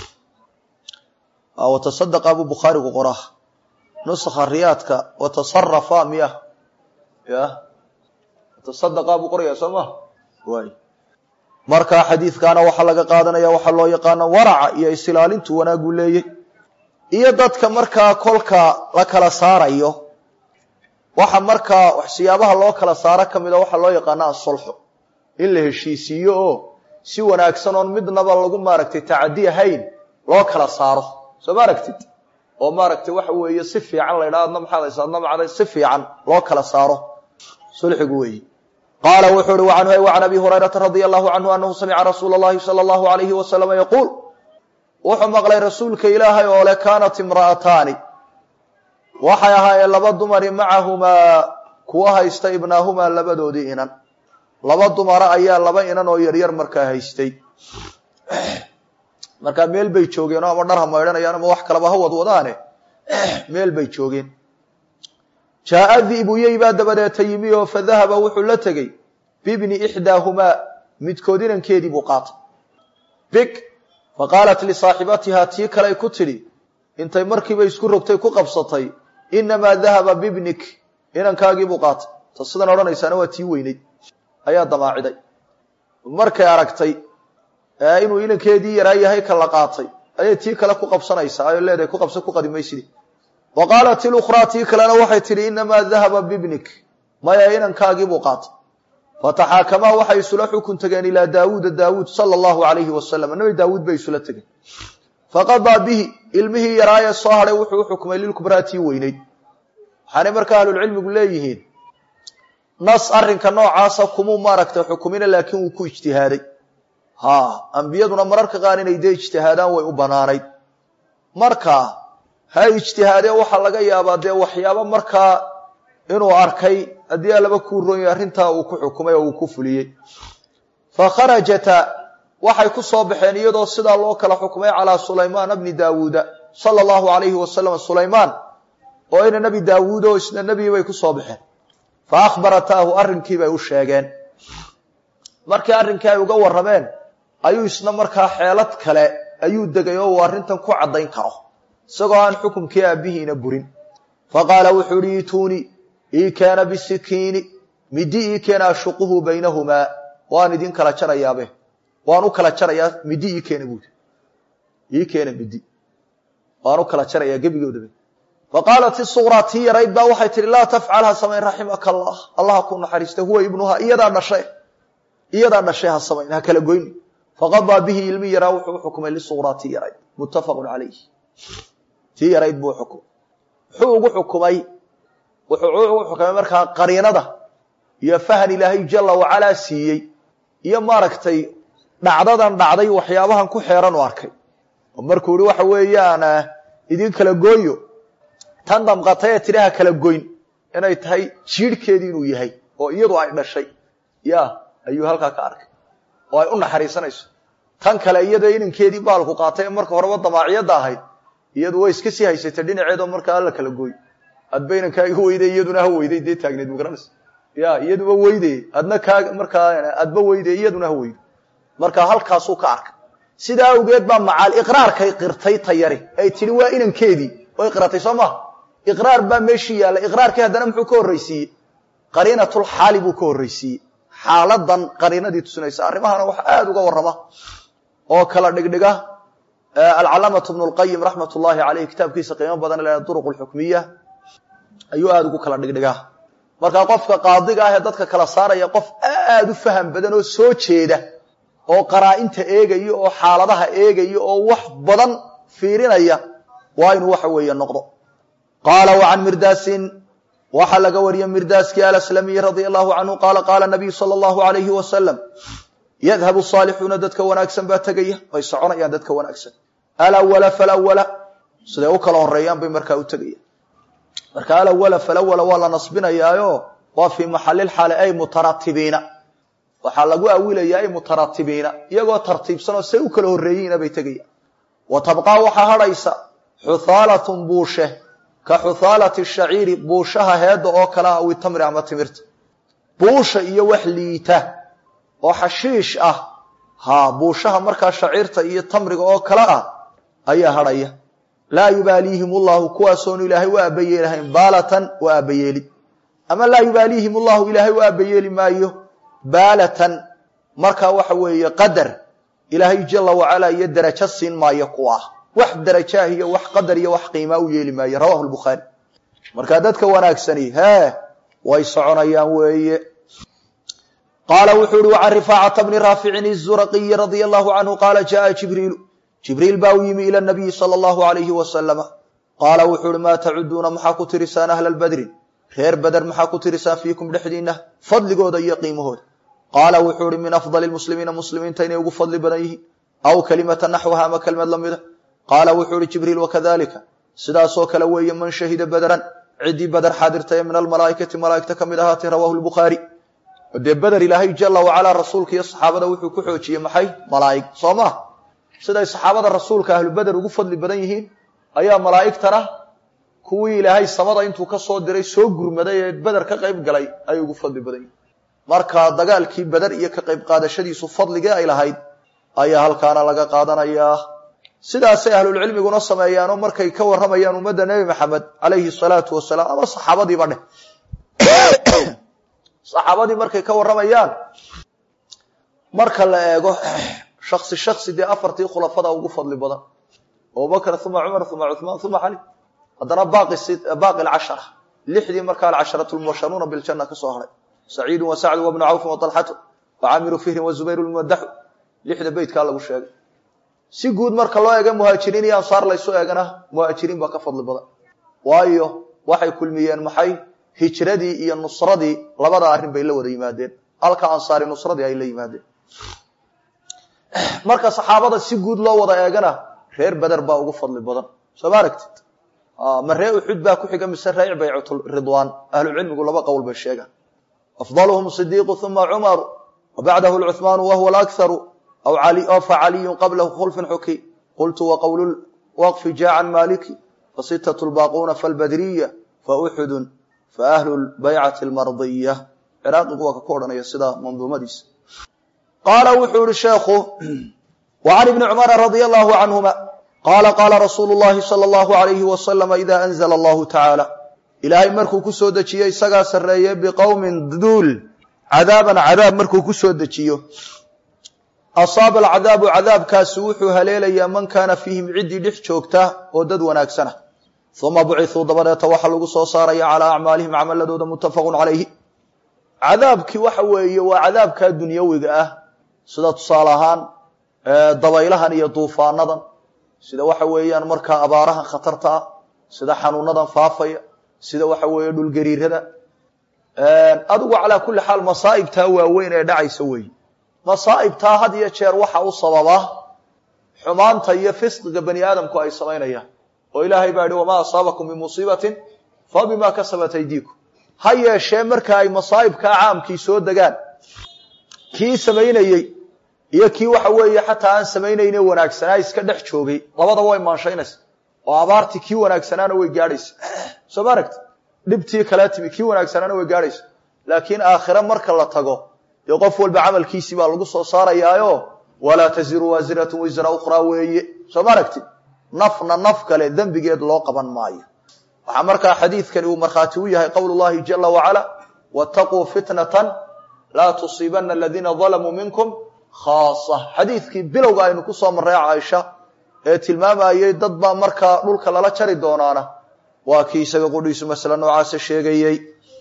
watasadaqaa buu bukhaarigu qoraa nusakha riyaadka watasarafa miya ya watasadaqaa buu qorayaa soo ma waay markaa xadiidkaana waxaa laga qaadanaya waxaa loo yaqaano waraca iyo isilaalintu wanaaguu leeyey iyo dadka markaa kolka la kala saarayo waxa markaa siyaabaha loo kala saaro ka mida waxaa loo yaqaana asulxu in la heshiisiiyo oo si wanaagsan oon midnaba lagu maaragtay tacadi ahayn loo kala saaro soo ma aragtid oo maaragtay waxa weeye si fiican la ydhaha adna maxaad haysa adna macday si fiican loo kala saaro sulxigu weeyi qaala wuxuu uhi wacanhu ay wacan abi hurayrata radia allahu canhu anahu samica rasuula allahi sala allahu alayhi wasalama yaquul wuxuu maqlay rasuulka ilaahay oo le kaanat imra'ataani waxay ahaayeen laba dumari macahumaa kuwa haysta ibnaahumaa labadoodii inan laba dumara ayaa laba inan oo yaryar markaa haystay markaa meel bay joogeen oo ama dhar ha maydhanayaan ama wax kalaba ha wadwadaane meel bay joogeen jaaa dibuyey baa dabadeeta yimi oo fa dahaba wuxuu la tegey bibni ixdaahumaa midkood inankeedii buu qaatay big fa qaalat lisaaxibatihaa tii kaley ku tidhi intay markiiba isku rogtay ku qabsatay inamaa dahaba bibnik inankaagii buu qaatay ta sidan odhanaysaana waa tii weyneyd ayaa damaaciday markay aragtay inuu inankeedii yaraa yahay ka la qaatay ayay tii kale ku qabsanaysaa ayo leedahay ku qabsa ku qadimaysidi wa qaalat ilukhraa tii kalena waxay tidhi inamaa dahaba bibnik maya inankaagii buu qaatay fataxaakamaa waxay isula xukun tageen ilaa daawuuda daawuud sala allahu alayhi wasalam nabi daawuud bay isula tegeen faqadaa bihi ilmihii yaraayee soo hadhay wuxuu u xukmay lilkubraa tii weyneyd waxaanay markaa ahlulcilmigu leeyihiin nas arrinka noocaasa kumuu maaragtay xukumina laakiin wuu ku ijtihaaday ha ambiyaduna mararka qaar inay dee ijtihaadaan way u banaanayd marka ha ijtihaadee waxaa laga yaabaa dee waxyaabo markaa inuu arkay haddii alaba kuu roon yahay arrintaa uu ku xukumay oo uu ku fuliyey fa kharajata waxay ku soo baxeen iyadoo sidaa loo kala xukumay calaa sulaymaana bni daawuuda sala allahu alayhi wasalam sulaymaan oo ina nebi daawuud oo isna nebigi bay ku soo baxeen fa akhbarataahu arrinkii bay u sheegeen markii arrinkii ay uga warrameen ayuu isna markaa xeelad kale ayuu degay oo uu arrintan ku caddayn karo isagoo aan xukumkii aabbihiina burin fa qaala wuxuu ihi ituunii ii keena bisikiini midi ii keena ashuquhu baynahumaa waan idin kala jarayaabe waan u kala jarayaa midi ii keena buudi ii keena midi waan u kala jarayaa gebigoodaba fa qaalat isuqraa tii yarayd baa waxay tihi laa tafcal ha samayn raximaka allah allaha ku naxariista huwa ibnuha iyadaa dhashay iyadaa dhashay ha samayn ha kala goyni faqadaa bihi ilmi yaraa wuxuu uxukumay lisuqraa tii yarayd muttafaqun calayh tii yarayd buu xukumay muxuu ugu xukumay wuxuu ugu xukumay markaa qariinada iyo fahan ilaahay jala wacalaa siiyey iyo maaragtay dhacdadan dhacday waxyaabahan ku xeeran u arkay oo markuu ihi waxa weeyaan idin kala gooyo tan damqatay ee tidhaha kala goyn inay tahay jiidhkeedii inuu yahay oo iyadu ay dhashay ya ayuu halkaa ka arkay oo ay u naxariisanayso tan kale iyada inankeedii baalku qaatay ee marka horeba damaaciyadda ahayd iyadu way iska sii haysatay dhinaceedoo markaa alla kala gooy adba inankaa igu weyday iyaduna ha weyday dee taagneed magaranaysa ya iyaduba weyde adna kaa markaa adba weyde iyaduna ha weydo marka halkaasuu ka arkay sidaa awgeed baa macaal iqraarkay qirtay tayari ay tidhi waa inankeedii way qiratay soo maha iqraar baa meeshii yaallay iqraarkii haddana muxuu ka horraysiiyey qariinatulxaali buu ka horraysiiyey xaaladan qariinadii tusinaysa arrimahana waxa aada uga warrama oo kala dhigdhiga alcalaamatu bnu lqayim raxmat ullaahi caleyh kitaabkiisa qiimo badan le duruq lxukmiya ayuu aada ugu kala dhigdhigaa markaa qofka qaadiga ah ee dadka kala saaraya qof aada u faham badan oo soo jeeda oo qaraa-inta eegaya oo xaaladaha eegaya oo wax badan fiirinaya waa inuu waxa weeye noqdo qaala wa can mirdaasin waxaa laga wariyey mirdaaskii alaslamiyi radia allahu canhu qaala qaala nabiyu sala allahu alayhi wasalam yadhabu saalixuuna dadka wanaagsan baa tegaya way soconayaan dadka wanaagsan alawala falawala siday u kala horeeyaan bay markaa u tegayaan marka alawala falawala waa la nasbinayaayo waa fii maxalilxaali ay mutaratibiina waxaa lagu awilayaa ay mutaratibiina iyagoo tartiibsanoo say u kala horreeyiina bay tegayaan wa tabqaa waxaa hadhaysa xuthaalatun buushe ka xuthaalati shaciiri buushaha heedda oo kale ah aw itamri ama timirta buusha iyo wax liita oo xashiish ah haa buushaha markaa shaciirta iyo tamriga oo kale ah ayaa hadhaya laa yubaaliihim ullahu kuwaasoonu ilaahay u aabayeelahayn baalatan u aabayeeli ama laa yubaaliihim ullahu ilaahay u aabayeeli maayo baalatan markaa waxa weeye qadar ilaahay jala wacalaa iyo derajo siin maayo kuwa ah wax darajaah iyo wax qadar iyo wax qiimaa u yeeli maayo rawahu lbukhaari markaa dadka wanaagsani hee way soconayaan weeye qaala wuxuu uhi wacan rifaacata bni raaficin izuraqiyi radia allahu canhu qaala jaءa jibriilu jibriil baa u yimi ila nabiyi sala allahu alayhi wasalama qaala wuxuu uhi maa tacuduuna maxaa ku tirisaan ahla lbadrin reer beder maxaa ku tirisaan fiikum dhexdiinna fadligooda iyo qiimahooda qaala wuxuu uhi min afdali lmuslimiina muslimiinta inay ugu fadli badan yihiin aw kalimata naxwaha ama kelmad la mida qaala wuxuu uhi jibriil wakadalika sidaasoo kale weeye man shahida bederan ciddii beder xaadirta ee min almalaa'ikati malaa'igta ka mid ahaatay rawahu lbukhaari dee beder ilaahay jala wacalaa rasuulka iyo saxaabada wuxuu ku xoojiyey maxay malaa'ig soo maa siday saxaabada rasuulka ahlu beder ugu fadli badan yihiin ayaa malaa'igtana kuwii ilaahay samada intuu ka soo diray soo gurmaday ee beder ka qayb galay ayay ugu fadli badan yihiin marka dagaalkii beder iyo ka qayb qaadashadiisu fadligii ay lahayd ayaa halkaana laga qaadanayaa sidaasay ahlulcilmiguna sameeyaanoo markay ka warramayaan ummadda nebi maxamed calayhi salaatu wasalaam ama saxaabadiiba dheh saxaabadii markay ka warramayaan marka la eego shaksi shaksi dee afartii khulafada ugu fadli badan abubakr uma cumar uma cuثmaan uma cali haddana baaqi alcashara lixdii markaa alcasharatu lmubasharuuna biljana ka soo haray saciidu wa sacdu wabnu cawfin waطalxatu wacaamiru fihrin wazubayr lmumadaxu lixda beytkaa lagu sheegay si guud marka loo eega muhaajiriin iyo ansaar laysu eegana muhaajiriin baa ka fadli badan waayo waxay kulmiyeen maxay hijradii iyo nusradii labada arrin bay la wada yimaadeen halka ansaari nusradii ay la yimaadeen marka saxaabada si guud loo wada eegana reer beder baa ugu fadli badan soo ma aragtid ma ree uxud baa ku xiga mise ree baycatu ridwaan ahlu cilmigu laba qowl bay sheegaan afdaluhum sidiiqu uma cumaru wa bacdahu lcuhmaanu wahuwa alakharu aw facaliyun qablahu khulfin xuki qultu waqowlu waqfi jaa can maliki fasitatu lbaaquuna falbadriya fauxudun faahlu lbaycati almardiya ciraaqigu waa ka ku odhanaya sida manduumadiisa qaala wuxuu yihi sheekhu wa can ibni cumara radia allahu canhuma qaala qaala rasuulu llahi sala allahu alayhi wasalama ida anzla allahu tacaala ilaahay markuu ku soo dejiyo isagaa sarreeye biqowmin duul cadaaban cadaab markuu ku soo dejiyo asaaba alcadaabu cadaabkaasi wuxuu haleelayaa man kaana fiihim ciddii dhex joogta oo dad wanaagsana uma bucithuu dabadeeta waxaa lagu soo saaraya calaa acmaalihim camaladooda muttafaqun calayhi cadaabkii waxa weeye waa cadaabkaa dunyawiga ah sida tusaale ahaan dabaylahan iyo duufaanadan sida waxa weeyaan markaa abaarahan khatarta ah sida xanuunadan faafaya sida waxa weeye dhulgariirada adigu calaa kulli xaal masaa'ibtaa waaweyn ee dhacaysa weeye masaa'ibtaa had iyo jeer waxa u sababa xumaanta iyo fisqiga bani aadamku ay samaynayaan oo ilaahay baa yihi wamaa asaabakum min musiibatin fa bimaa kasabat aydiikum ha yeeshee marka ay masaa'ibkaa caamkii soo degaan kii samaynayey iyo kii waxa weeye xataa aan samaynayne wanaagsanaa iska dhex joogay labadaba way maanshaynaysa oo abaartii kii wanaagsanaana way gaadhaysa soo ma aragti dhibtii kala timi kii wanaagsanaana way gaadhaysa laakiin aakhire marka la tago dee qof walba camalkiisii baa lagu soo saarayaayo walaa taziru waasiratun wisra ukhraa weeye soo ma aragti nafna naf kale dembigeed loo qaban maayo waxaa markaa xadiidkani uu markhaati u yahay qowl llahi jala wacala waataquu fitnatan laa tusiibana aladiina dalamuu minkum khaasa xadiidkii bilowga aynu ku soo marray caaisha ee tilmaamayey dad baa markaa dhulka lala jari doonaana waa kii isaga qudhiisu masale noocaasa sheegayey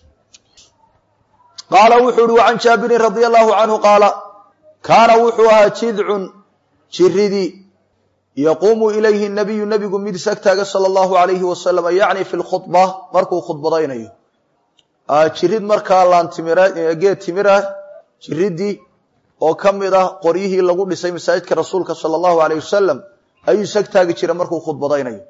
qaala wuxuu uhi wacan jaabirin radia allahu canhu qaala kaana wuxuu ahaa jidcun jiridii yaquumu ilayhi nabiyu nebigu mid sagtaaga sala allahu alayhi wasalam yacni fi lkhudba markuu khudbadaynayo jirid markaa laantimgeed timirah jiridii oo ka mid ah qoryihii lagu dhisay masaajidka rasuulka sala allahu alayh wasalam ayuu sagtaagi jira markuu khudbadaynayo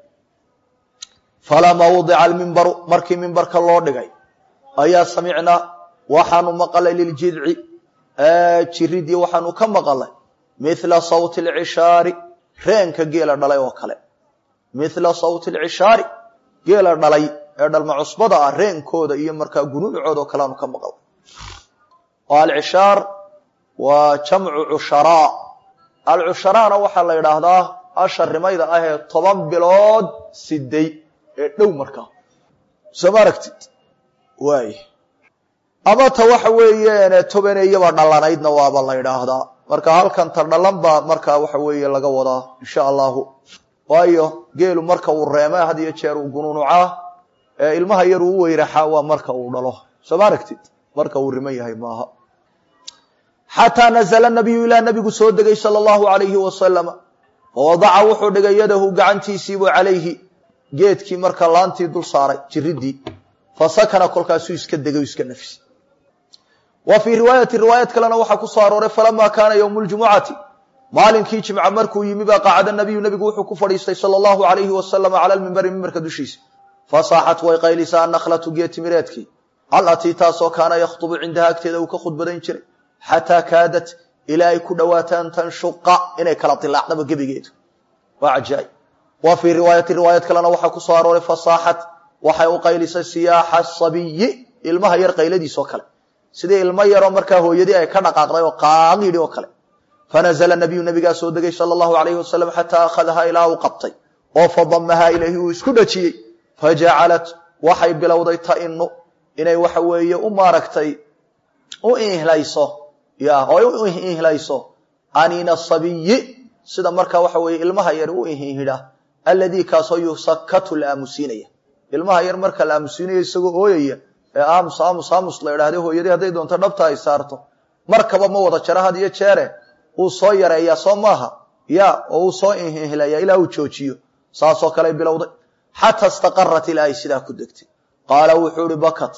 falamaa wudica almimbaru markii mimbarka loo dhigay ayaa samicnaa waxaanu maqalay liljidci jiridii waxaanu ka maqalay mithla sawti alcishaari reenka geela dhalay oo kale mithla sawti alcishaari geela dhalay ee dhalma cusbada ah reenkooda iyo markaa gunuucooda oo kale aanu ka maqalay oo alcishaar waa jamcu cusharaa alcusharaana waxaa la yidhaahdaa asha rimayda ah ee toban bilood siday ee dhow markaa soo ma aragtid waay ama ta waxa weeyeen tobaneeyaba dhallanaydna waaba la yidhaahdaa marka halkan ta dhalan baa markaa waxa weeye laga wadaa insha allahu waayo geelu marka uu reema had iyo jeer uu gunuunucaa ee ilmaha yar uu u weyraxaa waa marka uu dhalo soo ma aragtid marka uu riman yahay maaha xataa nazla nabiyu ilaa nabigu soo degay sala allahu alayhi wasalama fawadaca wuxuu dhigay yadahu gacantiisiibuu calayhi geedkii marka laantii dul saaray jiridii fasakana kolkaasuu iska degay iska nafsi wa fii riwaayati riwaayad kalena waxaa ku soo arooray falamaa kaana ywmu ljumucati maalinkii jimca markuu yimi baa qacada nabiyu nabigu wuxuu ku fadhiistay sala allahu alayhi wasalama cala lmimbari mimbarka dushiisa fasaaxat way qaylisaa annakhlatu geed timireedkii alatii taasoo kaana yakhdubu cindaha agteeda uu ka khudbadayn jiray xataa kaadat ilaa ay ku dhowaato an tanshuqa inay kala dilaacdaba gebigeedu waa cajaaib wa fii riwaayati riwaayad kalena waxaa ku soo arooray fasaaxat waxay u qaylisay siyaaxa sabiyi ilmaha yar qayladiisoo kale sidii ilmo yaroo markaa hooyadii ay ka dhaqaaqday oo qaaqidhi oo kale fanazla nabiyu nabigaa soo degay sala allahu alayhi wasalam xataa akhadahaa ilaa uu qabtay oo fadamahaa ilayhi uu isku dhajiyey fajacalat waxay bilowday tainu inay waxa weeye u maaragtay u ihlayso ya oo u ihlayso aniina sabiyi sida markaa waxa weeye ilmaha yar u ihihidha alladii kaasoo yusakatu la aamusiinaya ilmaha yar marka la aamusiinayo isagoo ooyaya ee aamus aamus aamus la idhahda hooyadii hadday doonto dhabta ay saarto markaba ma wada jaro had iyo jeere uu soo yareeyaa soo maaha ya oo uu soo ihihlaya ilaa uu joojiyo saasoo kale bilowday xataa istaqarat ilaa ay sidaa ku degtay qaala wuxuu ihi bakat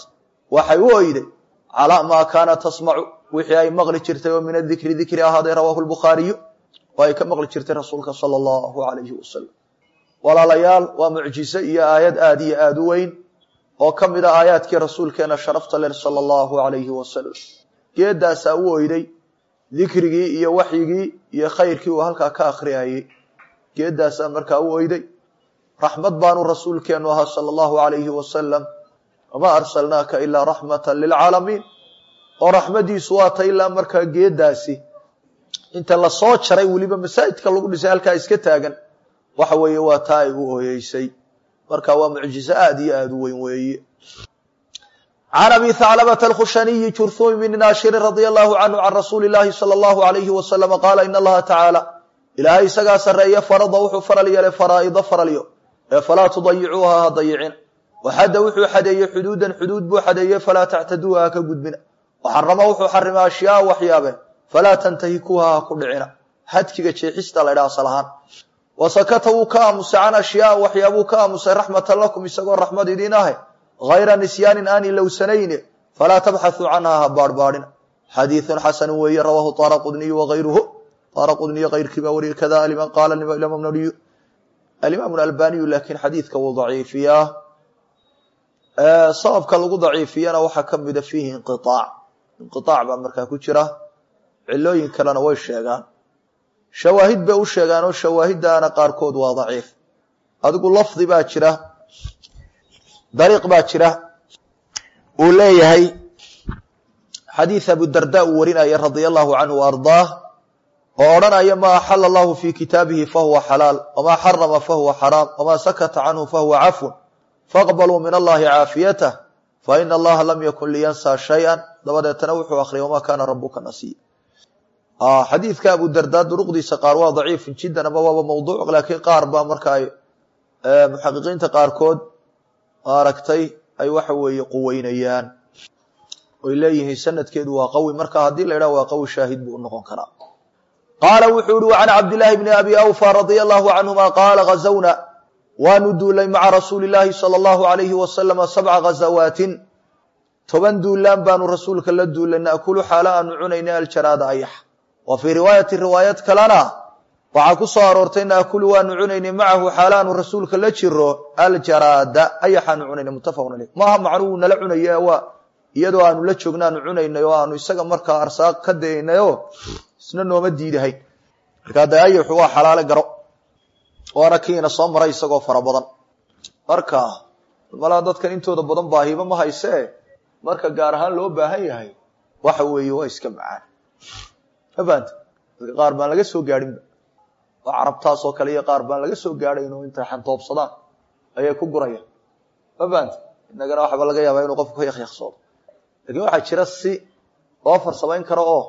waxay u oyday calaa maa kaana tasmacu wixii ay maqli jirtay oo min adikri dikri ahaaday rawaahu lbukhaariyu oo ay ka maqli jirtay rasuulka sala allahu alayhi wasalam walaalayaal waa mucjize iyo aayad aada iyo aada u weyn oo ka mid a aayaadkii rasuulkeena sharafta ler sala allahu alayhi wasalam geedaasaa u oyday dikrigii iyo waxyigii iyo khayrkii uu halkaa ka akhriyayey geedaasaa markaa u oyday raxmad baanu rasuulkeenu ahaa sala allahu alayhi wasalam wamaa arsalnaaka ilaa raxmatan lilcaalamiin oo raxmadiisu waa ta ilaa markaa geedaasi inta lasoo jaray weliba masaajidka lagu dhisay halkaa iska taagan waxa weeye waa taa ay u ooyeysay marka waa mucjizo aada iyo aada u weyn weeye can abi haclabata alkhushaniyi jurhumi bni naashirin radia allahu canhu can rasuuli llahi sala allahu alayhi wasalama qaala in allaha tacaala ilaahay isagaa sarreeye farada wuxuu faral yeelay faraa'ida faralyo ee falaa tudayicuuha ha dayicin waxadda wuxuu xadeeyey xuduudan xuduud buu xadeeyey falaa tactaduuha ha ka gudbina waxarama wuxuu xarimay ashyaa waxyaabeen falaa tantahikuuha ha ku dhicina hadkiga jeexista la ydhaha asal ahaan wasakata wuu ka aamusay can ashyaa waxyaabuu ka aamusay raxmatan lakum isagoo raxmad idiin ahe hayra nisyaanin aan ilowsanayne falaa tabxathuu canha ha baarhbaadhina xadiidun xasanu weeye rawaahu taara qudniyu wagayruhu taara qudniyo kayrkii baa wariyay kada qaala alimaamu albaniyu laakiin xadiidka wuu daciifiyaa sababka lagu daciifiyana waxaa ka mida fiihi inqiaac inqiaac baa markaa ku jira cilooyin kalena way sheegaan shawaahid bay u sheegaan oo shawaahiddaana qaarkood waa daciif adigu lafdi baa jira dariiq baa jira uu leeyahay xadiid abudarda uu warinaya radia allahu canhu wa ardaah oo odhanaya maa axala allahu fi kitaabihi fahuwa xalaal wamaa xarama fahuwa xaraam wamaa sakata canhu fahuwa cafun faqbaluu min allahi caafiyatah faina allaha lam yakun liyansaa shay-an dabadeetana wuxuu akhriyay wamaa kaana rabuka nasiya xadiidka abudardaa duruqdiisa qaar waa daciif jiddan ama waaba mawduuc laakiin qaar baa marka ay muxaqiqiinta qaarkood maaragtay ay waxa weeye quweynayaan oy leeyihiin sanadkeedu waa qawi marka haddii la idhaha waa qawi shaahid buu unoqon karaa qaala wuxuu yihi can cabdillaahi bni abi awfa radia allahu canhuma qaala gazawna waanu duulay maca rasuuli llaahi sala allahu alayhi wasalama sabca ghazawaatin toban duulaan baanu rasuulka la duulay naakulu xaala aanu cunayna aljaraada ayax wa fii riwaayati riwaayad kalena waxaa ku soo aroortay naakulu waanu cunaynay macahu xaala aanu rasuulka la jiro aljaraada ayaxaanu cunaynay muttafaqun aleyh maaha macnuhu nala cunaye waa iyadoo aanu la joogna aanu cunaynay oo aanu isaga markaa arsaaq ka daynayoo isna nooma diidahayn markaa de ayaxu waa xalaale garo waana kiina soo maray isagoo fara badan marka malaa dadkan intooda badan baahiba ma haysee marka gaar ahaan loo baahan yahay waxa weeye waa iska macaan ma fahamta dadka qaar baan laga soo gaadhinba waa carabtaas oo kale iyo qaar baan laga soo gaadhayn oo intay xantoobsadaan ayay ku gurayaan ma fahamta innagana waxaba laga yaabaa inuu qofku ka yakyaqsoodo lakin waxaa jira si loo farsamayn karo oo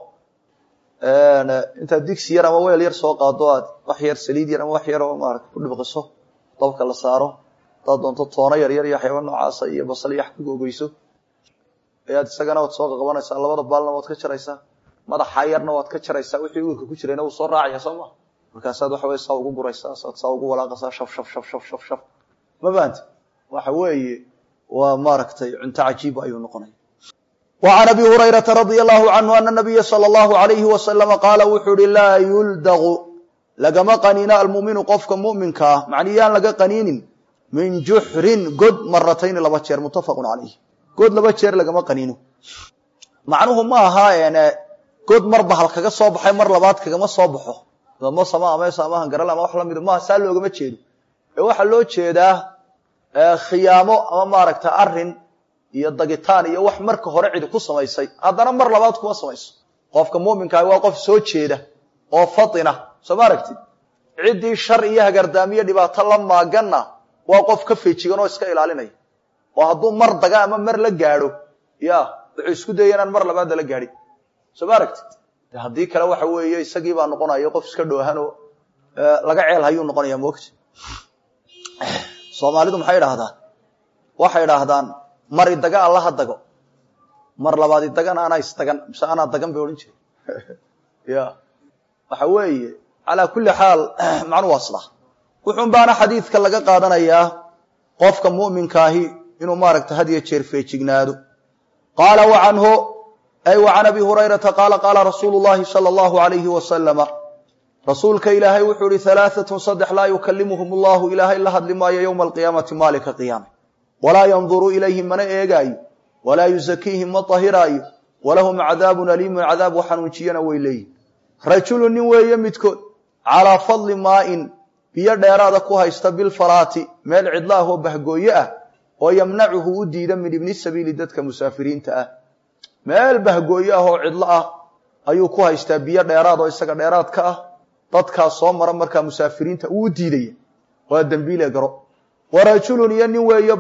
intaad digsi yar ama weel yar soo qaado aad wax yar saliid yar ama wax yar oo maarata ku dhibqiso dabka la saaro hadaad doonto toono yar yar iyo waxyaaba noocaasa iyo basal iyo wax ku googeyso ayaad isagana waad soo qaqabanaysaa labada baalna waad ka jaraysaa madaxa yarna waad ka jaraysaa wixii uurka ku jirayna wuu soo raacaya soo ma markaasaad waxa wey saa ugu guraysaa saad saa ugu walaaqaysaa shaf shaf shaf shaf shaf shaf ma fahamti waxa weeye waa maaragtay cunto cajiib ayuu noqonaya وعn أbي هurayرaةa رaضي الله عnه أن النبya slى الlه عaليه وسلم qaala wuxuu hi laa yuldغu lagama qaniino almuminu qofka muminka ah macni yaan laga qaniinin min juxrin god maratayni laba jeer mutafaq عalayh god laba jeer lagama qaniino macnuhu ma aha god mar bahal kaga soo baxay mar labaad kagama soo baxo masama amees amahan garal ama wax lamida maha saa loogama jeedo ee waxaa loo jeedaa khiyaamo ama maaragta arin iyo dagitaan iyo wax marka hore cidi ku samaysay haddana mar labaad kuma samayso qofka muminkaah waa qof soo jeeda oo fatina soo ma aragtid ciddii shar iyo hagardaamiyo dhibaato la maaganna waa qof ka feejigan oo iska ilaalinaya oo hadduu mar daga ama mar la gaadho ya wuxuu isku daya inaan mar labaadda la gaadhin soo ma aragtid de haddii kale waxa weeye isagii baa noqonaya qof iska dhoohan oo laga ceel hayuu noqonaya moogta soomaalidu maxay idhaahdaan waxay idhaahdaan mar idaga allaha dago mar labaad idagana anaa isdagan mise anaa dagan bay odhan jire ya waxa weeye calaa kulli xaal macnu waa sidaa wuxuun baana xadiidka laga qaadanayaa qofka mu'minkaahi inuu maaragta had iyo jeer feejignaado qaala wacanhu ay wa can abi hurayrata qaala qaala rasuulu llahi sala allahu alayhi wasalama rasuulka ilaahay wuxuu ihi halaaatun saddex laa yukalimuhum allahu ilaahay la hadli maayo yowma alqiyaamati maalinka qiyaame walaa yanduru ilayhim mana eegaayo walaa yusakiihim ma tahiraayo walahum cadaabun aliimun cadaab xanuunjiyana way leeyihin rajulu nin weeye midkood calaa fadli maain biyo dheeraada ku haysta bilfaraati meel cidla ah oo bahgooye ah oo yamnacuhu u diida min ibni sabiili dadka musaafiriinta ah meel bahgooye ah oo cidlo ah ayuu ku haystaa biyo dheeraad oo isaga dheeraad ka ah dadkaas soo mara markaa musaafiriinta uu u diidaya waa dembiile garo wa rajulun iyo nin weeye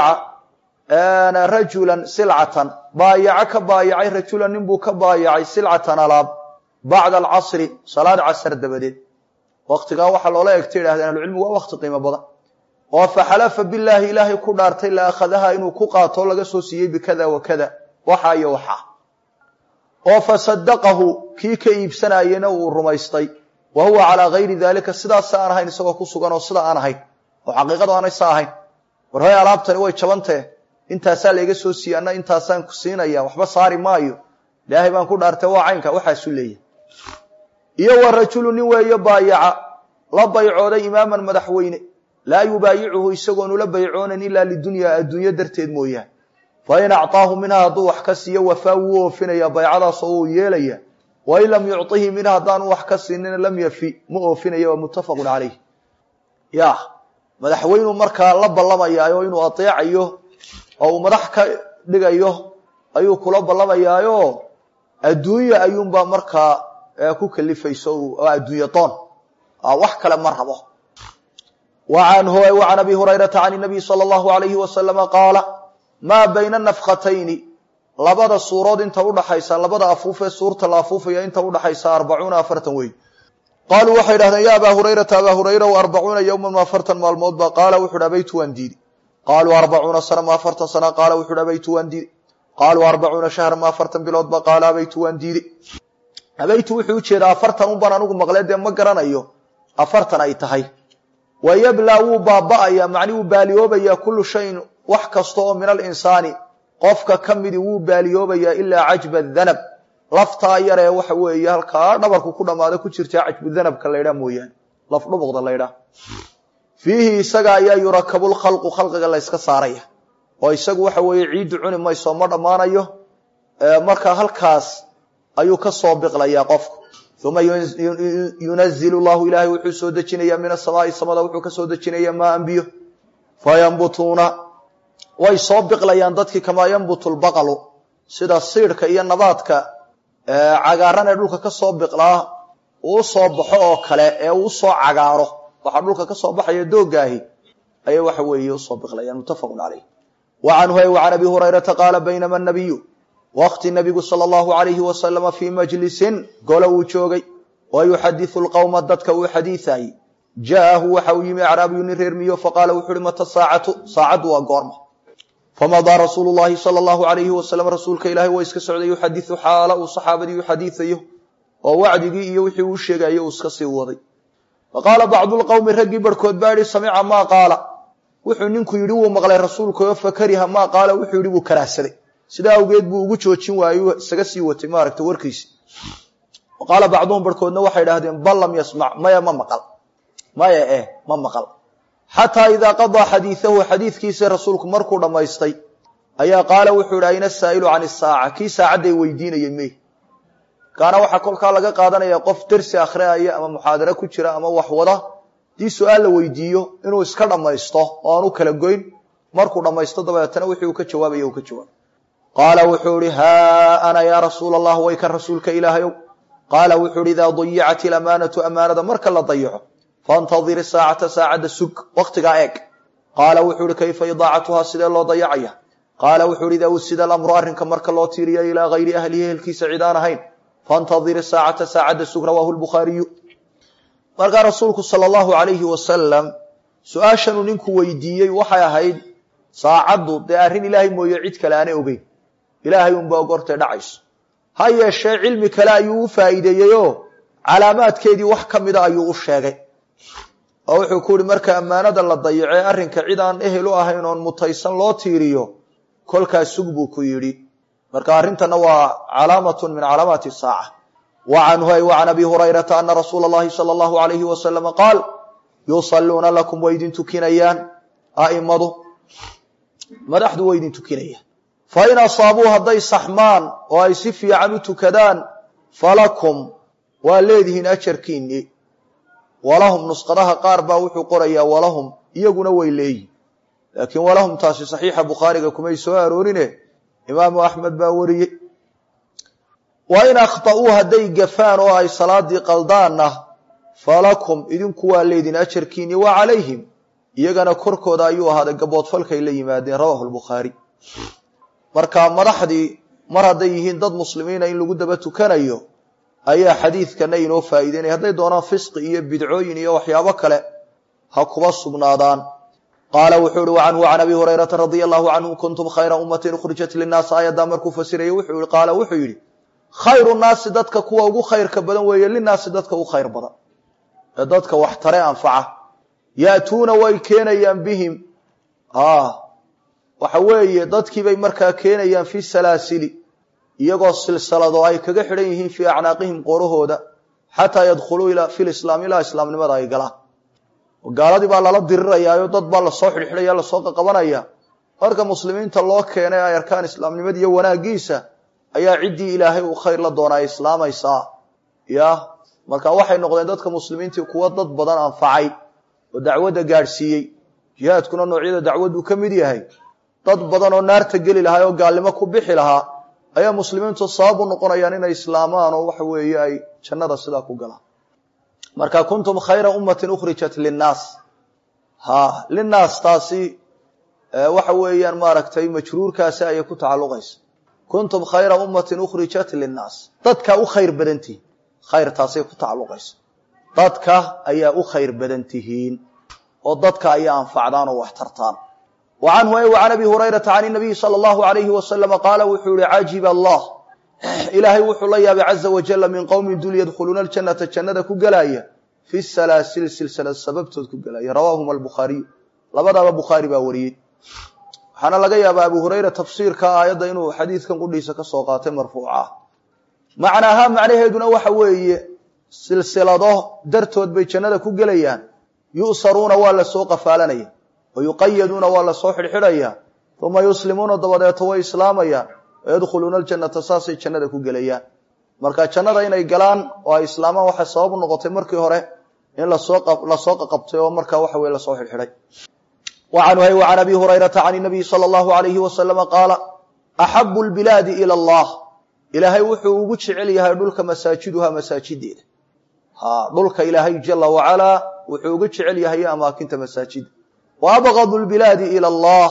baayaca rajulan silcatan baayaco ka baayacay rajulan nin buu ka baayacay silcatan alaab bacda alcasri salaad casar dabadeed waktigaa waxaa loola egta yidhahdeen ahlucilmigu waa wakti qiimo badan oo faxalafa bilaahi ilaahay ku dhaartay la akhadaha inuu ku qaato laga soo siiyey bikada wa kada waxaa iyo waxaa oo fasadaqahu kii ka iibsanayena uu rumaystay wa huwa calaa gayri daalika sidaasa aan ahayn isagoo ku sugan oo sida aan ahayn oo xaqiiqadu aanay sa ahayn war hoy alaabtani way jabantee intaasaa layga soo siiyey anna intaasaan ku siinaya waxba saari maayo ilaahay baan ku dhaartay waa caynka waxaasu leeyahy iyo wa rajulu nin weeye baayaca la baycooday imaaman madaxweyne laa yubaayicuhu isagoonu la baycoonan ilaa lidunyaa adduunyo darteed mooyaane fa in acطaahu minha hadduu wax ka siiyo wafaa wuu oofinaya baycadaas oo uu yeelaya wain lam yucطihi minha haddaanu wax ka siinina lam yafi ma oofinaya waa muttafaqu calayh ya madaxweynuu markaa la ballamayaayo inuu ateecayo oo uu madax ka dhigayo ayuu kula ballamayaayo adduunya ayuunbaa markaa ku kalifayso oo adduunya doon wax kale ma rabo wacanhu wacan abi hurayrata can nabiy sala allahu alayhi wasalama qaala maa bayna nafkatayni labada suurood inta udhaxaysa labada afuufee suurta la afuufaya inta udhaxaysa arbacuuna afartan wey qaaluu waxay idhahdeen ya abaa hurayrata abaa hurayra w arbacuuna yowman ma afartan maalmood ba qaala wuxu uhi abaytu waan diidi qaaluu arbacuuna sana ma afartan sana qaala wuxu uhi abaytu waan diidi qaaluu arbacuuna shahra ma afartan bilood ba qaala abaytu waan diidi abaytu wuxuu ujeedaa afartan un baan anigu maqlee dee ma garanayo afartan ay tahay wa yablaa wuu baaba'aya macni wuu baaliyoobayaa kullu shayin wax kasta oo min alinsaani qofka ka midi wuu baaliyoobayaa ilaa cajba danab laftaa yaree waxa weeye halkaa dhabarku ku dhammaada ku jirta cajbu danabka laydhaa mooyaane laf dhubuqda laydhaa fiihi isaga ayaa yurakabu lkhalqu khalqiga la yska saaraya oo isagu waxa weeye ciiddu cuni mayso ma dhammaanayo marka halkaas ayuu ka soo biqlayaa qofku uma yunazilu llahu ilaahay wuxuu soo dejinayaa min asamaai samada wuxuu ka soo dejinayaa maa anbiyo fayambutuuna way soo biqlayaan dadkii kamaa yambutu lbaqalu sida siidhka iyo nabaadka cagaaran ee dhulka ka soo biqlaa uu soo baxo oo kale ee uu soo cagaaro waxaa dhulka ka soo baxaya doogaahi ayay waxa weeye usoo biqlayaan muttafaqun caleyh wa canhu ay wa can abi hurayrata qaala baynama nabiyu waqti nabigu sala allahu alayhi wasalama fii majlisin gole uu joogay wa yuxadisu lqowma dadka uu xadiisaayey ja'ahu waxa uu yimi acraabiyu nin reer miyo faqaala wuxu uhi mata saacatu saacaddu waa goorma famadaa rasuulu llahi sala allahu alayhi wasalam rasuulka ilaahay waa iska socday yuxadisu xaala uu saxaabadii uxadiisayo oo wacdigii iyo wixii uu sheegayo uu iska sii waday faqaala bacdu lqowmi raggii barhkood baa yihi samica maa qaala wuxuu ninku yidhi wuu maqlay rasuulkaoo fakariha maa qaala wuxuu yidhi wuu karaahsaday sidaa awgeed buu ugu joojin waayo isaga sii watay maaragta warkiisi qaala bacduhum barhkoodna waxay idhahdeen bal lam yasmac maya ma maqal maya eh ma maqal xataa idaa qadaa xadiidahu xadiidkiisa rasuulku markuu dhammaystay ayaa qaala wuxuu ihi ayna saa'ilu can isaaca kii saacadday weydiinayay mey kaana waxaa kolkaa laga qaadanaya qof dersi akhriaya ama muxaadaro ku jira ama wax wada haddii su-aal la weydiiyo inuu iska dhammaysto oo aan u kala goyn markuu dhammaysto dabeetana wixii uu ka jawaabaya uu ka jawaabay qaala wuxuu ihi haa ana yaa rasuula allah way kan rasuulka ilaahayow qaala wuxuu ihi idaa dayicat ilamaanatu amaanada marka la dayaco faاntadir saacata saacadda sug waktigaa eeg qaala wuxuu ihi kayfa idaacatuhaa sidee loo dayacaya qaala wuxuu ihi idaa usida alamru arrinka marka loo tiiriya ilaa gayri ahlihi ehelkiisa cid aan ahayn faاntadir saacata saacadda sug rawaahu lbukhaariyu markaa rasuulku sala allahu alayhi wasalam su-aashanuu ninku weydiiyey waxay ahayd saacaddu dee arrin ilaahay mooye cid kale aanay ogeyn ilaahay unba ogortay dhacayso ha yeeshee cilmi kale ayuu u faa'iideeyeyoo calaamaadkeedii wax ka mida ayuu u sheegay oo wuxuu ku yihi marka ammaanada la dayacee arrinka cid aan ehel u ahayn oon mutaysan loo tiiriyo kolkaas sug buu ku yidhi marka arrintana waa calaamatun min calaamaati saaca wa canhu ay wa can abi hurayrata ana rasuula اllahi salى اllahu alayhi wasalama qaal yusaluuna lakum way idin tukinayaan a'imadu madaxdu way idin tukinayaan fain asaabuu hadday saxmaan oo ay si fiican u tukadaan falakum waa leedihiin ajarkiinii walahum nusqadaha qaar baa wuxuu qorayaa walahum iyaguna way leeyihin laakiin walahum taasi saxiixa bukhaariga kumay soo aroorine imaamu axmed baa wariyey wa in akhta'uu hadday gafaan oo ay salaadii qaldaanna falakum idinku waa leedihin ajarkiinii wa calayhim iyagana korkooda ayuu ahaaday gaboodfalkay la yimaadeen rawahu lbukhaari marka madaxdii mar hadday yihiin dad muslimiina in lagu daba tukanayo ayaa xadiidkana inoo faa'iideynaya hadday doonaan fisqi iyo bidcooyin iyo waxyaabo kale ha kuba sugnaadaan qaala wuxuu uhi wacanhu can abi hurayrata radia allahu canhu kuntum khayra ummatin ukhrijat linnaas aayaddaa markuu fasirayay wuxuu i qaala wuxuu yidhi khayru naasi dadka kuwa ugu khayrka badan weeye linaasi dadka u khayr badan ee dadka wax tare anfaca ya'tuuna way keenayaan bihim waxa weeye dadkiibay markaa keenayaan fi salaasili iyagoo silsalado ay kaga xidhan yihiin fii acnaaqihim qorahooda xataa yadkhuluu fi lislaam ilaa islaamnimada ay galaan gaaladii baa lala dirirayaayo dad baa lasoo xidhxidhaya lasoo qaqabanaya marka muslimiinta loo keenay ay arkaan islaamnimada iyo wanaagiisa ayaa ciddii ilaahay uu khayr la doona ay islaamaysaa ya marka waxay noqdeen dadka muslimiintii kuwa dad badan anfacay oo dacwadda gaadhsiiyey jihaadkuna noocyada dacwaddu ka mid yahay dad badan oo naarta geli lahaa oo gaalnimo ku bixi lahaa ayaa muslimiintu sabab u noqonayaan inay islaamaan oo waxa weeye ay jannada sidaa ku galaan marka kuntum khayra ummatin ukhrijat linnaas ha linnaas taasi waxa weeyaan maaragtay majruurkaasi ayay ku tacalluqaysa kuntum khayra ummatin ukhrijat linnaas dadka u khayr badan tihiin khayr taasay ku tacalluqaysa dadka ayaa u khayr badan tihiin oo dadka ayaa anfacdaan oo wax tartaan wa canhu ay wa can abi hurayrata can inabiyi sala allahu alayhi wasalama qaala wuxuu yihi cajiba allah ilaahay wuxuu la yaabay caza wajalla min qowmin dul yadkhuluuna aljannata jannada ku gelaya fi salaasil silsilad sababtood ku gelaya rawaahuma albukhaariyu labadaaba bukhaari baa wariyey waxaana laga yaabaa abu hurayra tafsiirka aayadda inuu xadiidkan qudhiisa ka soo qaatay marfuuca macnaaha macnaheeduna waxa weeye silsilado dartood bay jannada ku gelayaan yu'saruuna waa lasoo qafaalanaya wa yuqayaduuna waa lasoo xidhxidhaya uma yuslimuuna dabadeeto way islaamayaan wayadkhuluuna aljannata saasay jannada ku gelayaan marka jannada inay galaan oo ay islaamaan waxay sabab u noqotay markii hore in lasoo lasoo qaqabtay oo markaa waxa weye lasoo xidhxidhay wacanhu hay wa can abi hurayrata can inabiyi sala allahu alayhi wasalama qaala axabu lbilaadi ila allah ilaahay wuxuu ugu jecel yahay dhulka masaajiduha masaajideeda ha dhulka ilaahay jala wacalaa wuxuu uga jecel yahay amaakinta masaajida wa abgadu lbilaadi ila allah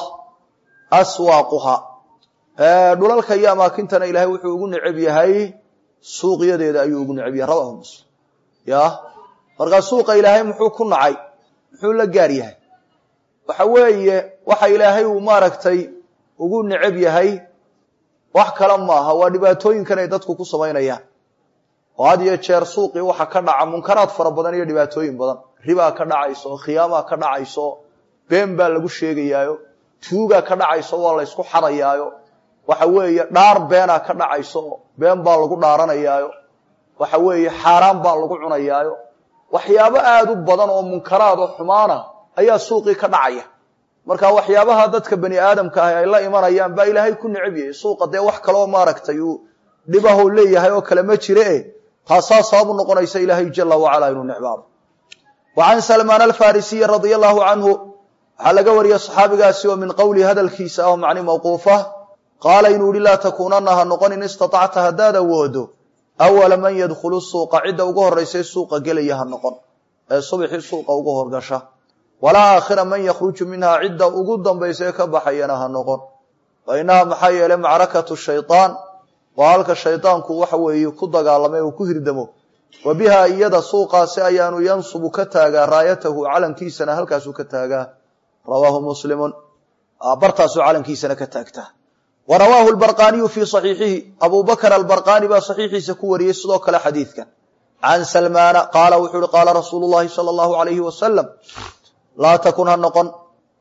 aswaaquha dhulalka iyo amaakintana ilaahay wuxuu ugu necab yahay suuqyadeeda ayuu ugu necab yahay rawahu muslim ya markaa suuqa ilaahay muxuu ku nacay muxuu la gaar yahay waxa weeye waxa ilaahay uu maaragtay ugu necab yahay wax kale maaha waa dhibaatooyinkan ay dadku ku samaynayaan oo had iyo jeer suuqii waxa ka dhaca munkaraad fara badan iyo dhibaatooyin badan ribaa ka dhacayso khiyaamaa ka dhacayso been baa lagu sheegayaayo tuugaa ka dhacayso waa la ysku xadayaayo waxa weeye dhaar beenaa ka dhacayso been baa lagu dhaaranayaayo waxa weeye xaaraan baa lagu cunayaayo waxyaabo aada u badan oo munkaraad oo xumaana ayaa suuqii ka dhacaya marka waxyaabaha dadka bani aadamka ah ay la imanayaan baa ilaahay ku necab yahay suuqa dee wax kaloo maaragtay uu dhibahow leeyahay oo kale ma jire e taasaa sabab u noqonaysa ilaahay jala wacala inuu necbaado wa can salmaan alfarisiyi radia allahu canhu waxaa laga wariyey saxaabigaasi oo min qowli hadalkiisa ah oo macni mawquufa qaala inuu yihi laa takuunana ha noqon in istatacta haddaad awoodo awala man yadkhulu suuqa cidda ugu horraysa suuqa gelaya ha noqon ee subxii suuqa ugu horgasha walaa aakhira man yakhruju minhaa cidda ugu dambaysa ee ka baxayana ha noqon fa innaha maxaa yeelay macrakatu shaytaan waa halka shaydaanku waxa weeye ku dagaalamay oo ku hirdamo wa bihaa iyada suuqaasi ayaanu yansubu ka taagaa raayatahu calankiisana halkaasuu ka taagaa rawaahu muslimun bartaasuu calankiisana ka taagtaa wa rawaahu lbarqaaniyu fii saxiixihi abu bakr albarqaani baa saxiixiisa ku wariyey sidoo kale xadiidkan can salmaana qaala wuxuu uhi qaala rasuulu llahi sala allahu alayhi wasalam laa takun ha noqon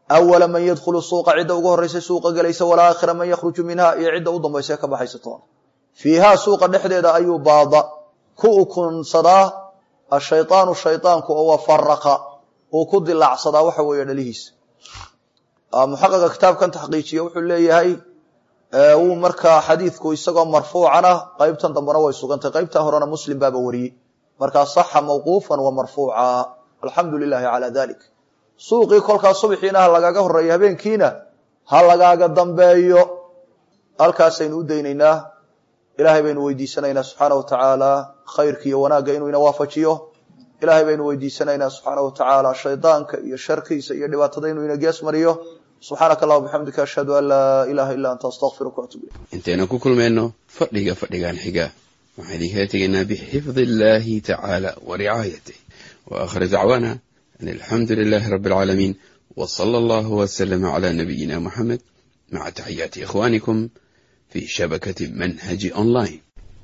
awala man yadkhulu suuqa cidda ugu horraysa suuqa gelaysa walaa aakhira man yakhruju minha iyo cidda u dambaysa ka baxaysa toona fiihaa suuqa dhexdeeda ayuu baada ku ukunsadaa ashaydaanu shaydaanku oo wafaraqa uu ku dilaacsadaa waxa weeye dhalihiisa muxaqiqa kitaabkan taxqiijiya wuxuu leeyahay wuu markaa xadiidku isagoo marfuucan ah qeybtan dambena way sugantay qeybta horena muslim baaba wariyey markaa saxa mawquufan wa marfuuca alxamdu lilahi calaa dalik suuqii kolkaa subaxiina ha lagaaga horeeyo habeenkiina ha lagaaga dambeeyo halkaasaynu u daynaynaa ilaahay baynu weydiisanaynaa subxaana wa tacaala khayrka iyo wanaagga inuu ina waafajiyo ilaahay baynu weydiisanaynaa subxaana wa tacaala shaydaanka iyo sharkiisa iyo dhibaatada inuu ina gees mariyo subxaanaka allah bixamdika ashhadu an laa ilaha illa anta astaqfiruka waatub ilayk intaynu ku kulmayno fadhiga fadhigan xiga waxaan idinkala tegaynaa bixifdi illahi tacaala wa ricaayatih wa aakhir dacwaana an alxamdu lilahi rabbi alcaalamiin wa sala allahu waslama cala nabiyina muxamed maca taxiyaati ikhwanikum fi shabakati manhaji online